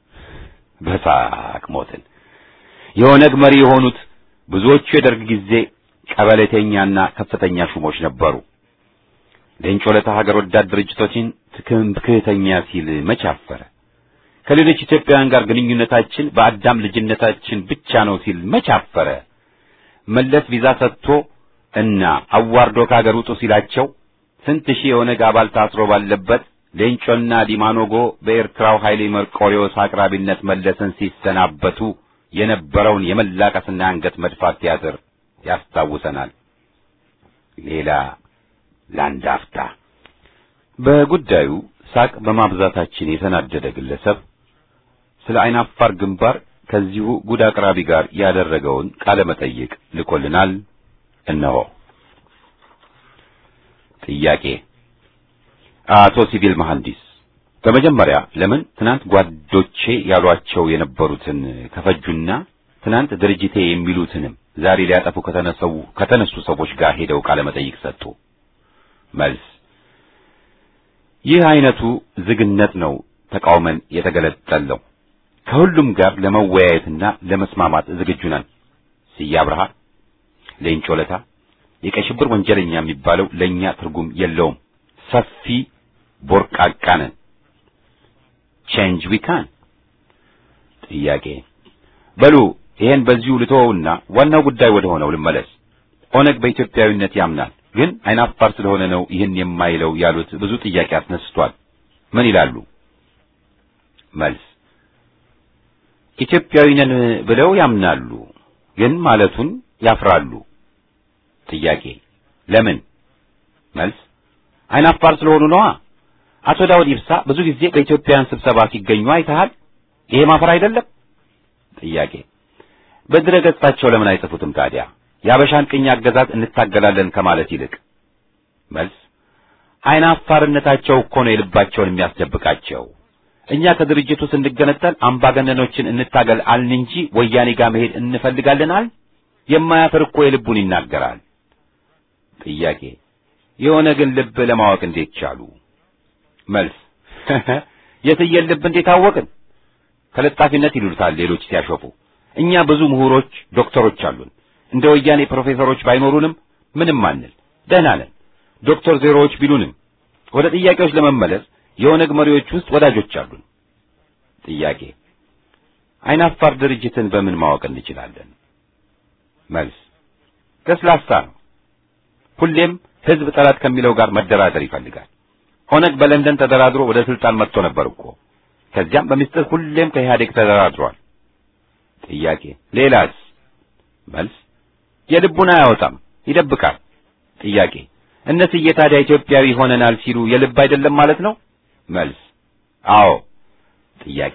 በሳቅ ሞትን። የኦነግ መሪ የሆኑት ብዙዎቹ የደርግ ጊዜ ቀበሌተኛና ከፍተኛ ሹሞች ነበሩ። ሌንጮ ለታ ሀገር ወዳድ ድርጅቶችን ትምክህተኛ ሲል መች አፈረ? ከሌሎች ኢትዮጵያውያን ጋር ግንኙነታችን በአዳም ልጅነታችን ብቻ ነው ሲል መች አፈረ? መለስ ቪዛ ሰጥቶ እና አዋርዶ ከሀገር ውጡ ሲላቸው ስንት ሺህ የኦነግ አባል ታስሮ ባለበት ሌንጮና ዲማኖጎ በኤርትራው ኃይሌ መርቆሪዎስ አቅራቢነት መለስን ሲሰናበቱ የነበረውን የመላቀስና አንገት መድፋት ቲያትር ያስታውሰናል። ሌላ ለአንድ አፍታ በጉዳዩ ሳቅ በማብዛታችን የተናደደ ግለሰብ ስለ አይን አፋር ግንባር ከዚሁ ጉድ አቅራቢ ጋር ያደረገውን ቃለ መጠይቅ ልኮልናል። እነሆ። ጥያቄ አቶ ሲቪል መሐንዲስ በመጀመሪያ ለምን ትናንት ጓዶቼ ያሏቸው የነበሩትን ከፈጁና ትናንት ድርጅቴ የሚሉትንም ዛሬ ሊያጠፉ ከተነሰው ከተነሱ ሰዎች ጋር ሄደው ቃለ መጠይቅ ሰጡ? መልስ ይህ አይነቱ ዝግነት ነው ተቃውመን የተገለጠለው። ከሁሉም ጋር ለመወያየትና ለመስማማት ዝግጁ ነን። ስዬ አብርሃ፣ ሌንጮ ለታ፣ የቀይ ሽብር ወንጀለኛ የሚባለው ለእኛ ትርጉም የለውም። ሰፊ ቦርቃቃ ነን። ቼንጅ ዊ ካን። ጥያቄ በሉ ይሄን በዚሁ ልተወውና ዋናው ጉዳይ ወደ ሆነው ልመለስ። ኦነግ በኢትዮጵያዊነት ያምናል፣ ግን አይናፋር ስለሆነ ነው ይህን የማይለው ያሉት ብዙ ጥያቄ አስነስቷል። ምን ይላሉ? መልስ ኢትዮጵያዊ ነን ብለው ያምናሉ፣ ግን ማለቱን ያፍራሉ። ጥያቄ ለምን? መልስ አይናፋር ስለሆኑ ነዋ። አቶ ዳውድ ኢብሳ ብዙ ጊዜ በኢትዮጵያውያን ስብሰባ ሲገኙ አይተሃል። ይሄ ማፈር አይደለም? ጥያቄ በድረ ገጻቸው ለምን አይጽፉትም ታዲያ? የአበሻን ቅኝ አገዛዝ እንታገላለን ከማለት ይልቅ። መልስ አይናፋርነታቸው እኮ ነው የልባቸውን የሚያስደብቃቸው። እኛ ከድርጅቱ ስንገነጠል አምባገነኖችን እንታገል አልን እንጂ ወያኔ ጋር መሄድ እንፈልጋለን አል የማያፍር እኮ የልቡን ይናገራል። ጥያቄ የሆነ ግን ልብ ለማወቅ እንዴት ቻሉ? መልስ የትየን ልብ እንዴት አወቅን? ከለጣፊነት ይሉታል ሌሎች ሲያሾፉ። እኛ ብዙ ምሁሮች ዶክተሮች አሉን። እንደ ወያኔ ፕሮፌሰሮች ባይኖሩንም ምንም አንል፣ ደህና ነን። ዶክተር ዜሮዎች ቢሉንም ወደ ጥያቄዎች ለመመለስ የኦነግ መሪዎች ውስጥ ወዳጆች አሉን። ጥያቄ አይናፋር ድርጅትን በምን ማወቅ እንችላለን? መልስ ለስላሳ ነው። ሁሌም ህዝብ ጠላት ከሚለው ጋር መደራደር ይፈልጋል። ኦነግ በለንደን ተደራድሮ ወደ ስልጣን መጥቶ ነበር እኮ። ከዚያም በሚስጥር ሁሌም ከኢህአዴግ ተደራድሯል። ጥያቄ ሌላስ? መልስ የልቡን አያወጣም፣ ይደብቃል። ጥያቄ እነስዬ ታዲያ ኢትዮጵያዊ ሆነናል ሲሉ የልብ አይደለም ማለት ነው? መልስ አዎ። ጥያቄ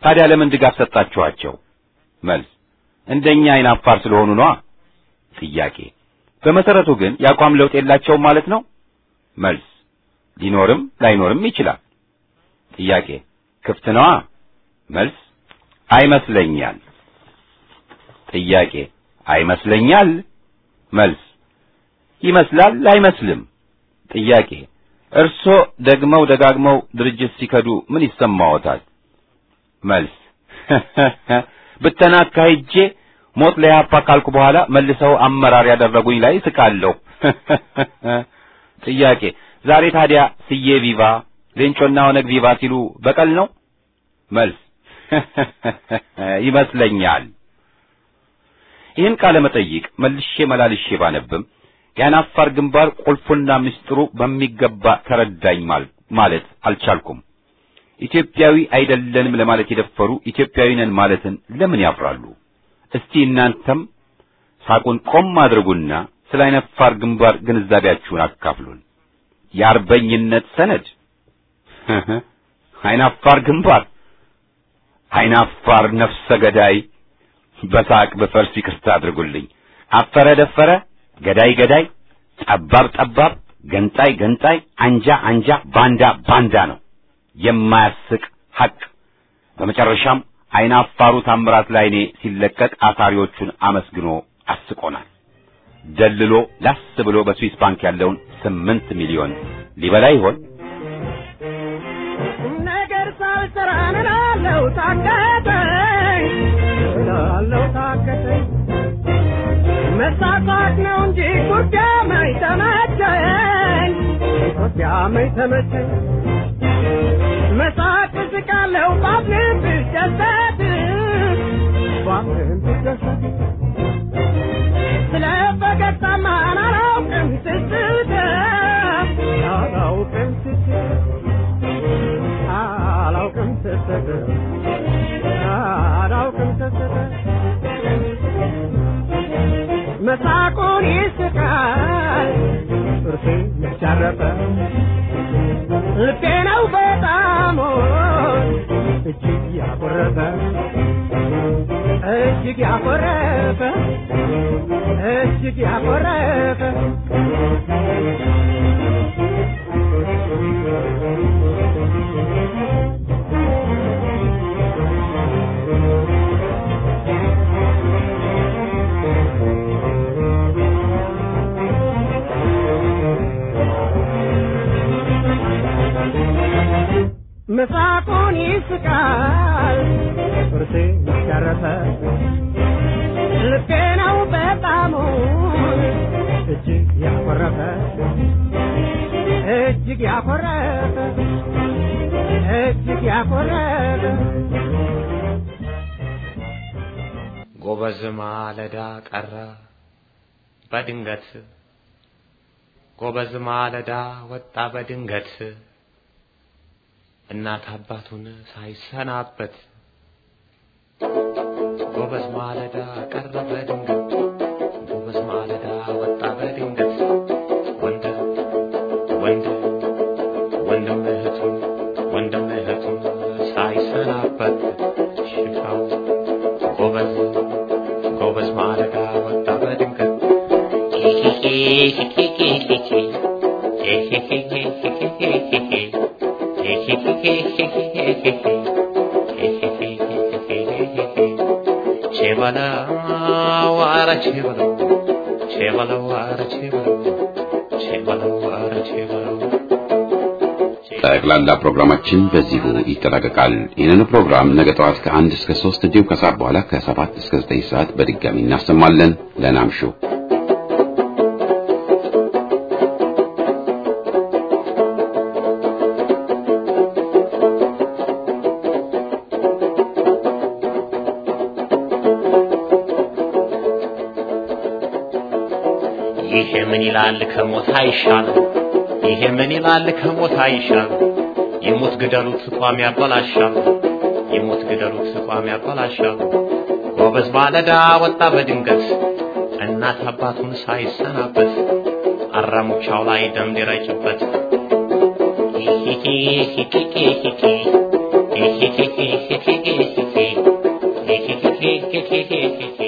ታዲያ ለምን ድጋፍ ሰጣችኋቸው? መልስ እንደኛ አይን አፋር ስለሆኑ ነዋ። ጥያቄ በመሰረቱ ግን የአቋም ለውጥ የላቸውም ማለት ነው? መልስ ሊኖርም ላይኖርም ይችላል። ጥያቄ ክፍት ነዋ። መልስ አይመስለኛል። ጥያቄ አይመስለኛል። መልስ ይመስላል አይመስልም። ጥያቄ እርሶ ደግመው ደጋግመው ድርጅት ሲከዱ ምን ይሰማዎታል? መልስ ብተና አካሂጄ ሞት ለኢህአፓ ካልኩ በኋላ መልሰው አመራር ያደረጉኝ ላይ ስቃለሁ። ጥያቄ ዛሬ ታዲያ ስዬ ቪቫ ሌንጮና ኦነግ ቪቫ ሲሉ በቀል ነው? መልስ ይመስለኛል። ይህን ቃለ መጠይቅ መልሼ መላልሼ ባነብም ያን አፋር ግንባር ቁልፉና ምስጢሩ በሚገባ ተረዳኝ ማለት አልቻልኩም። ኢትዮጵያዊ አይደለንም ለማለት የደፈሩ ኢትዮጵያዊ ነን ማለትን ለምን ያፍራሉ? እስቲ እናንተም ሳቁን ቆም አድርጉና ስለ አይናፋር ግንባር ግንዛቤያችሁን አካፍሉን። የአርበኝነት ሰነድ አይናፋር ግንባር አይናፋር ነፍሰ ገዳይ በሳቅ በፈርስ ይቅርታ አድርጉልኝ። አፈረ ደፈረ፣ ገዳይ ገዳይ፣ ጠባብ ጠባብ፣ ገንጣይ ገንጣይ፣ አንጃ አንጃ፣ ባንዳ ባንዳ ነው የማያስቅ ሐቅ። በመጨረሻም አይናፋሩ ታምራት ላይኔ ሲለቀቅ አሳሪዎቹን አመስግኖ አስቆናል። ደልሎ ላስ ብሎ በስዊስ ባንክ ያለውን ስምንት ሚሊዮን ሊበላ ይሆን? ነገር ሳልሰራ እላለሁ ታከተኝ እላለሁ ታከተኝ መሳሳት ነው እንጂ ጉዳመኝ ተመቸኝ ጉዳመኝ ተመቸኝ መሳቅ ስቃለሁ ባፍን ብደሰት ባፍን ብደሰት ስለ ፈገግታማ አላውቅም ስስት አላውቅም ስስት አላውቅም ስስት አላውቅም ስስት መሳቁን ይስቃል ጥርሴ ያረፈ ልቤ ነው በጣም እጅግ ያኮረፈ እጅግ ያኮረፈ እጅግ ያኮረፈ መሳቁን ይስቃል ጥርሴ ያረፈ ልቤ ነው በጣሙ እጅግ ያኮረፈ እጅግ ያኮረፈ እጅግ ያኮረፈ ጎበዝ ማለዳ ቀረ በድንገት ጎበዝ ማለዳ ወጣ በድንገት እናት አባቱን ሳይሰናበት ጎበዝ ማለዳ ቀረ በድንገት ጎበዝ ማለዳ ወጣ በድንገት ወንድ ወንድ ወንድም እህቱን ወንድም እህቱን ሳይሰናበት ሽታው ጎበዝ ጎበዝ ማለዳ ወጣ በድንገት ቼበለው ኧረ ቼበለው ቼበለው ኧረ ቼበለው ቼበለው ኧረ ቼበለው ጠቅላላ ፕሮግራማችን በዚሁ ይጠናቀቃል። ይህንን ፕሮግራም ነገ ጠዋት ከአንድ እስከ ሶስት እንዲሁም ከሰዓት በኋላ ከሰባት እስከ ዘጠኝ ሰዓት በድጋሚ እናሰማለን። ለናምሹ ይሄ ምን ይላል ከሞት አይሻልም? ይሄ ምን ይላል ከሞት አይሻልም? ይሙት ግደሉት ቋም ያበላሻል። ይሙት ግደሉት ቋም ያበላሻል። ጎበዝ ባለዳ ወጣ በድንገት እናት አባቱን ሳይሰናበት አራሙቻው ላይ ደም ሊረጭበት Hehehehehehehe